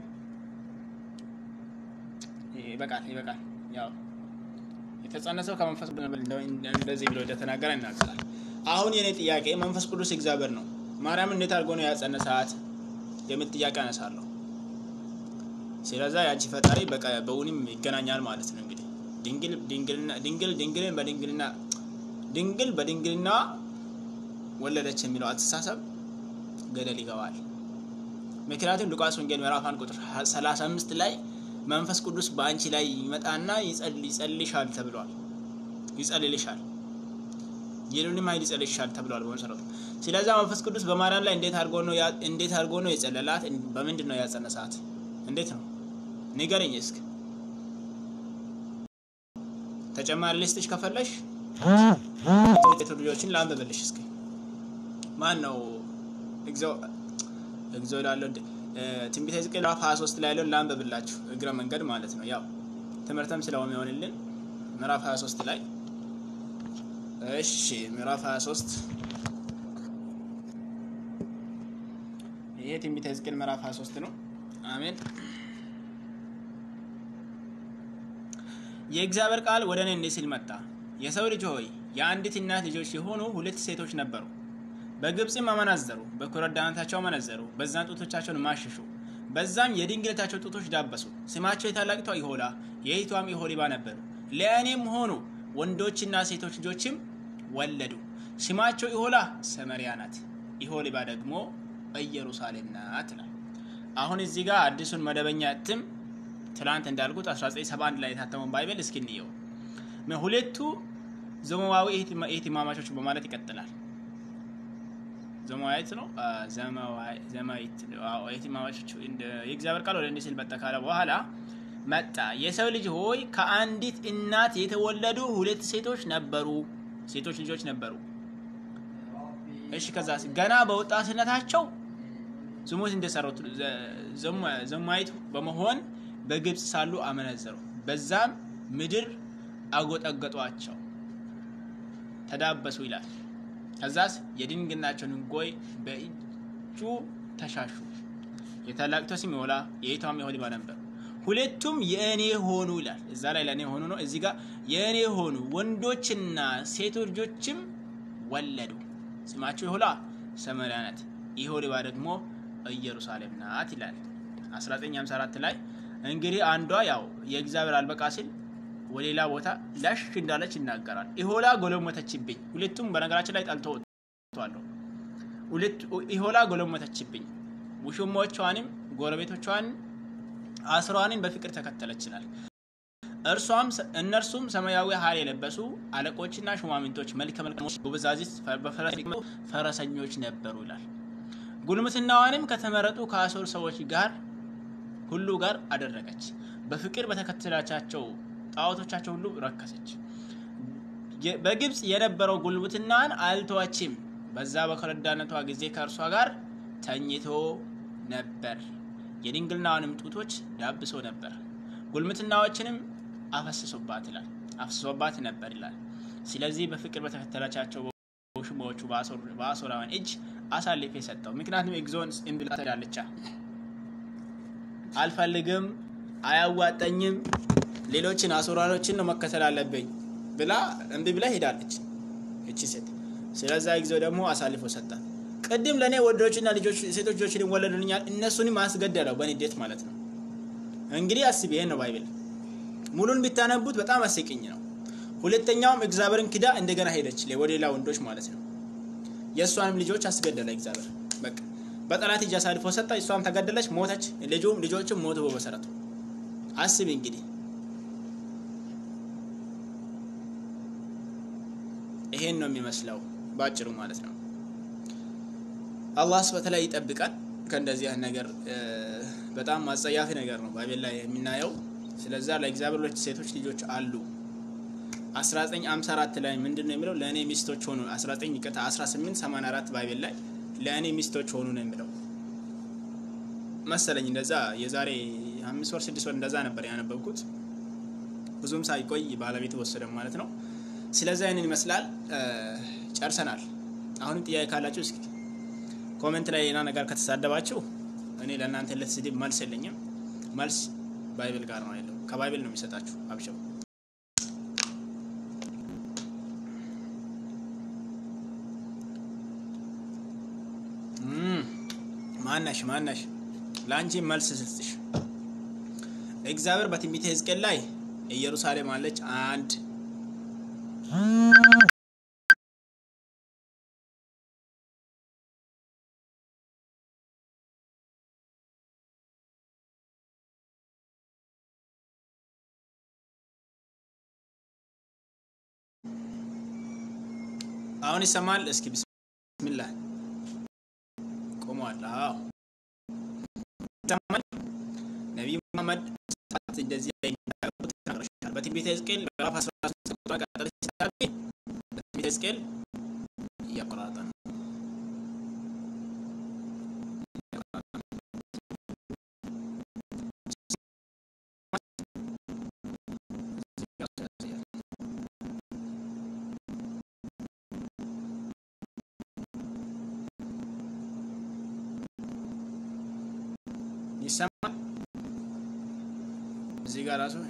ይበቃል ይበቃል ያው የተጸነሰው ከመንፈስ እንደዚህ ብሎ እንደተናገረ ይናገራል። አሁን የኔ ጥያቄ መንፈስ ቅዱስ እግዚአብሔር ነው። ማርያም እንዴት አድርጎ ነው ያጸነሳት የሚል ጥያቄ አነሳለሁ። ስለዛ የአንቺ ፈጣሪ በእውንም ይገናኛል ማለት ነው። እንግዲህ ድንግል ድንግል ድንግልን በድንግልና ድንግል በድንግልና ወለደች የሚለው አስተሳሰብ ገደል ይገባል። ምክንያቱም ሉቃስ ወንጌል ምዕራፍ አንድ ቁጥር 35 ላይ መንፈስ ቅዱስ በአንቺ ላይ ይመጣና ይጸልይሻል ተብሏል። ይጸልልሻል የሉንም ኃይል ይጸልይሻል ተብሏል በመሰረቱ። ስለዛ መንፈስ ቅዱስ በማርያም ላይ እንዴት አድርጎ ነው እንዴት አድርጎ ነው የጸለላት? በምንድን ነው ያጸነሳት? እንዴት ነው ንገረኝ እስኪ። ተጨማሪ ልስጥሽ ከፈለሽ ልጆችን ላንብብልሽ እስኪ። ማን ነው እግዚኦ እግዚኦ ላለው ትንቢተ ሕዝቅኤል ምዕራፍ 23 ላይ ያለውን ላንብብላችሁ እግረ መንገድ ማለት ነው። ያው ትምህርትም ስለሚሆንልን ምዕራፍ 23 ላይ እሺ፣ ምዕራፍ 23 ይሄ ትንቢተ ሕዝቅኤል ምዕራፍ 23 ነው። አሜን። የእግዚአብሔር ቃል ወደ እኔ እንዲህ ሲል መጣ። የሰው ልጅ ሆይ የአንዲት እናት ልጆች የሆኑ ሁለት ሴቶች ነበሩ። በግብፅም አመነዘሩ፣ በኮረዳነታቸው አመነዘሩ፣ በዛም ጡቶቻቸውን ማሸሹ። በዛም የድንግልታቸው ጡቶች ዳበሱ። ስማቸው የታላቂቷ ይሆላ የይቷም ኢሆሊባ ነበሩ። ለእኔም ሆኑ ወንዶችና ሴቶች ልጆችም ወለዱ። ስማቸው ኢሆላ ሰመሪያ ናት፣ ኢሆሊባ ደግሞ ኢየሩሳሌም ናት ይላል። አሁን እዚህ ጋር አዲሱን መደበኛ እትም ትላንት እንዳልኩት 1971 ላይ የታተመውን ባይብል እስኪ እንየው። ሁለቱ ዘመዋዊ እህትማማቾች በማለት ይቀጥላል። ዘመዋዊት ነው ዘማዊት እህትማማቾች የእግዚአብሔር ቃል ወደ እንዲህ ሲል መጣ ካለ በኋላ መጣ የሰው ልጅ ሆይ ከአንዲት እናት የተወለዱ ሁለት ሴቶች ነበሩ፣ ሴቶች ልጆች ነበሩ። እሺ ከዛ ገና በወጣትነታቸው ዝሙት እንደሰሩት ዘማዊት በመሆን በግብፅ ሳሉ አመነዘሩ። በዛም ምድር አጎጠገጧቸው፣ ተዳበሱ ይላል። ከዛስ የድንግልናቸውን ሕጎይ በእጁ ተሻሹ። የታላቂቷ ስም የሆላ የይቷም የሆሊባ ነበር። ሁለቱም የእኔ ሆኑ ይላል። እዛ ላይ ለእኔ ሆኑ ነው። እዚህ ጋር የእኔ ሆኑ ወንዶችና ሴቶች ልጆችም ወለዱ። ስማቸው የሆላ ሰማርያ ናት፣ የሆሊባ ደግሞ ኢየሩሳሌም ናት ይላል 1954 ላይ እንግዲህ አንዷ ያው የእግዚአብሔር አልበቃ ሲል ወደ ሌላ ቦታ ላሽ እንዳለች ይናገራል። ኢሆላ ጎለሞተችብኝ። ሁለቱም በነገራችን ላይ ጠልቶ ወጥቷለሁ። ኢሆላ ጎለሞተችብኝ፣ ውሽሞቿንም ጎረቤቶቿን አስሯንም በፍቅር ተከተለችናል። እርሷም እነርሱም ሰማያዊ ሐር የለበሱ አለቆችና ሹማምንቶች መልከ መልካሞች ጎበዛዝት ፈረሰኞች ነበሩ ይላል። ጉልምትናዋንም ከተመረጡ ከአሦር ሰዎች ጋር ሁሉ ጋር አደረገች። በፍቅር በተከተላቻቸው ጣዖቶቻቸው ሁሉ ረከሰች። በግብፅ የነበረው ጉልምትናን አልተዋችም። በዛ በከረዳነቷ ጊዜ ከእርሷ ጋር ተኝቶ ነበር። የድንግልናዋንም ጡቶች ዳብሶ ነበር። ጉልምትናዎችንም አፈስሶባት ይላል አፍስሶባት ነበር ይላል። ስለዚህ በፍቅር በተከተላቻቸው በውሽሞቹ በአሦራውያን እጅ አሳልፌ ሰጠው። ምክንያቱም ኤግዞን እምብላ ትሄዳለቻ አልፈልግም፣ አያዋጠኝም፣ ሌሎችን አሦራኖችን ነው መከተል አለብኝ ብላ እምቢ ብላ ሄዳለች እቺ ሴት። ስለዛ ጊዜው ደግሞ አሳልፎ ሰጣት። ቅድም ለእኔ ወንዶችና ሴቶች ልጆችን ወለዱልኛል፣ እነሱንም አስገደለው በንዴት ማለት ነው። እንግዲህ አስቢ፣ ይሄን ነው ባይብል ሙሉን ቢታነቡት በጣም አስቂኝ ነው። ሁለተኛውም እግዚአብሔርን ክዳ እንደገና ሄደች ወደ ሌላ ወንዶች ማለት ነው። የእሷንም ልጆች አስገደለ እግዚአብሔር በቃ በጠላት እጅ አሳልፎ ሰጣ። እሷም ተገደለች፣ ሞተች። ልጁም ልጆችም ሞቱ በመሰረቱ አስቢ እንግዲህ ይሄን ነው የሚመስለው በአጭሩ ማለት ነው። አላህ በተለይ ይጠብቃል ከእንደዚህ አይነት ነገር። በጣም አጸያፊ ነገር ነው ባይቤል ላይ የምናየው። ስለዛ ለእግዚአብሔር ሁለት ሴቶች ልጆች አሉ። 1954 ላይ ምንድን ነው የሚለው? ለእኔ ሚስቶች ሆኑ 19 ይቅርታ 1884 ባይቤል ላይ ለእኔ ሚስቶች ሆኑ ነው የሚለው መሰለኝ። እንደዛ የዛሬ አምስት ወር ስድስት ወር እንደዛ ነበር ያነበብኩት። ብዙም ሳይቆይ ባለቤት ወሰደ ማለት ነው። ስለዚህ አይንን ይመስላል። ጨርሰናል። አሁንም ጥያቄ ካላችሁ እስኪ ኮሜንት ላይ ሌላ ነገር ከተሳደባችሁ እኔ ለእናንተ ለስድብ መልስ የለኝም። መልስ ባይብል ጋር ነው ያለው። ከባይብል ነው የሚሰጣችሁ። አብሸው ማናሽ ማናሽ ለአንቺ መልስ ስጥሽ። እግዚአብሔር በትንቢተ ሕዝቅኤል ላይ ኢየሩሳሌም አለች አንድ አሁን ይሰማል። እስኪ ብስሚላህ ቆመዋል። አዎ ይሰማል። ነቢይ ሙሐመድ እንደዚህ ተናግረሻል። በትንቢተ ሕዝቅኤል ምዕራፍ 13 ቁጥር ቀጠለች በትንቢተ ሕዝቅኤል እያቆራረጠ ነው። ይሰማል። እዚህ ጋር ራሱ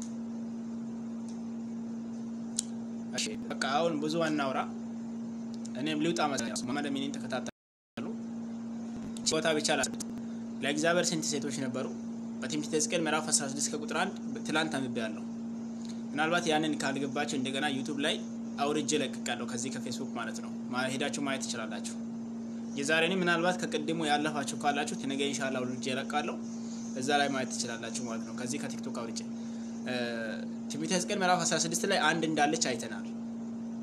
እሺ፣ በቃ አሁን ብዙ አናውራ። እኔም ልውጣ መሰለኝ። መሐመድ ሚኒን ተከታተሉ። ቦታ ብቻ ላስ ለእግዚአብሔር ስንት ሴቶች ነበሩ? በትንቢተ ሕዝቅኤል ምዕራፍ 16 ከቁጥር 1 ትላንት አንብቤያለሁ። ምናልባት ያንን ካልገባቸው እንደገና ዩቱብ ላይ አውርጄ ለቅቄያለሁ፣ ከዚህ ከፌስቡክ ማለት ነው። ሄዳችሁ ማየት ትችላላችሁ። የዛሬን ምናልባት ከቅድሙ ያለፋችሁ ካላችሁ ነገ ኢንሻአላህ አውርጄ እለቃለሁ። እዛ ላይ ማየት ትችላላችሁ ማለት ነው። ከዚህ ከቲክቶክ አውርጄ ትንቢተ ሕዝቅኤል ምዕራፍ 16 ላይ አንድ እንዳለች አይተናል።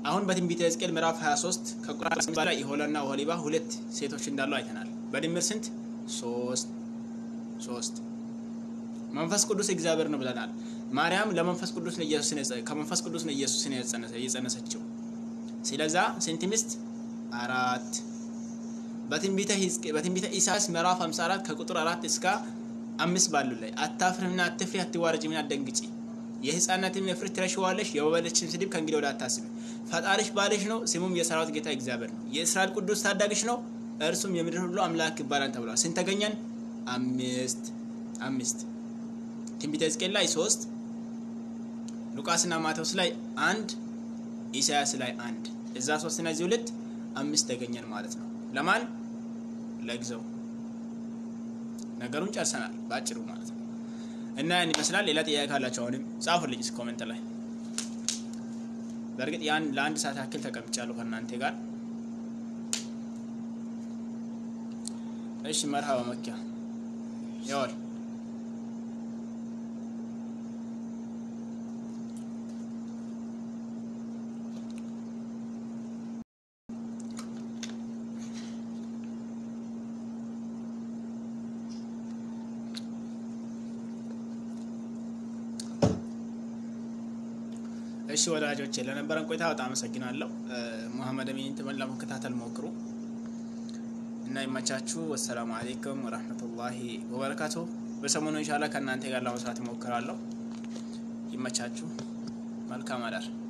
አሁን በትንቢተ ሕዝቅኤል ምዕራፍ 23 ከቁጥር በላይ ኢሆላና ኦሆሊባ ሁለት ሴቶች እንዳሉ አይተናል። በድምር ስንት? ሶስት ሶስት። መንፈስ ቅዱስ እግዚአብሔር ነው ብለናል። ማርያም ለመንፈስ ቅዱስ ነው ኢየሱስን ከመንፈስ ቅዱስ ነው ኢየሱስን የጸነሰችው። ስለዛ ስንት ሚስት? አራት። በትንቢተ ሕዝቅኤል በትንቢተ ኢሳያስ ምዕራፍ 54 ከቁጥር 4 እስከ አምስት ባሉ ላይ አታፍርምና አትፍሪ፣ አትዋረጅምና አትደንግጪ የህፃናትን እፍረት ትረሺዋለሽ፣ የወለደችን ስድብ ከእንግዲህ ወዲህ አታስቢ። ፈጣሪሽ ባልሽ ነው፣ ስሙም የሰራዊት ጌታ እግዚአብሔር ነው። የእስራኤል ቅዱስ ታዳጊሽ ነው፣ እርሱም የምድር ሁሉ አምላክ ይባላል ተብሏል። ስንት ተገኘን? አምስት አምስት። ትንቢተ ሕዝቅኤል ላይ ሶስት፣ ሉቃስና ማቴዎስ ላይ አንድ፣ ኢሳያስ ላይ አንድ። እዛ ሶስት እና እዚህ ሁለት አምስት ተገኘን ማለት ነው። ለማን ለጊዜው ነገሩን ጨርሰናል፣ በአጭሩ ማለት ነው። እና ያን ይመስላል። ሌላ ጥያቄ ካላቸው አሁንም ጻፉልኝ እስኪ ኮሜንት ላይ። በእርግጥ ያን ለአንድ ሰዓት ያክል ተቀምጫለሁ ከእናንተ ጋር። እሺ መርሃባ መኪያ ያወል እሺ ወዳጆቼ ለነበረን ቆይታ በጣም አመሰግናለሁ። ሙሐመድ አሚን ትመን ለመከታተል ሞክሩ እና ይመቻችሁ። ወሰላሙ አሌይኩም ወረህመቱላሂ ወበረካቱ። በሰሞኑ ኢንሻላህ ከእናንተ ጋር ለመስራት እሞክራለሁ። ይመቻችሁ። መልካም አዳር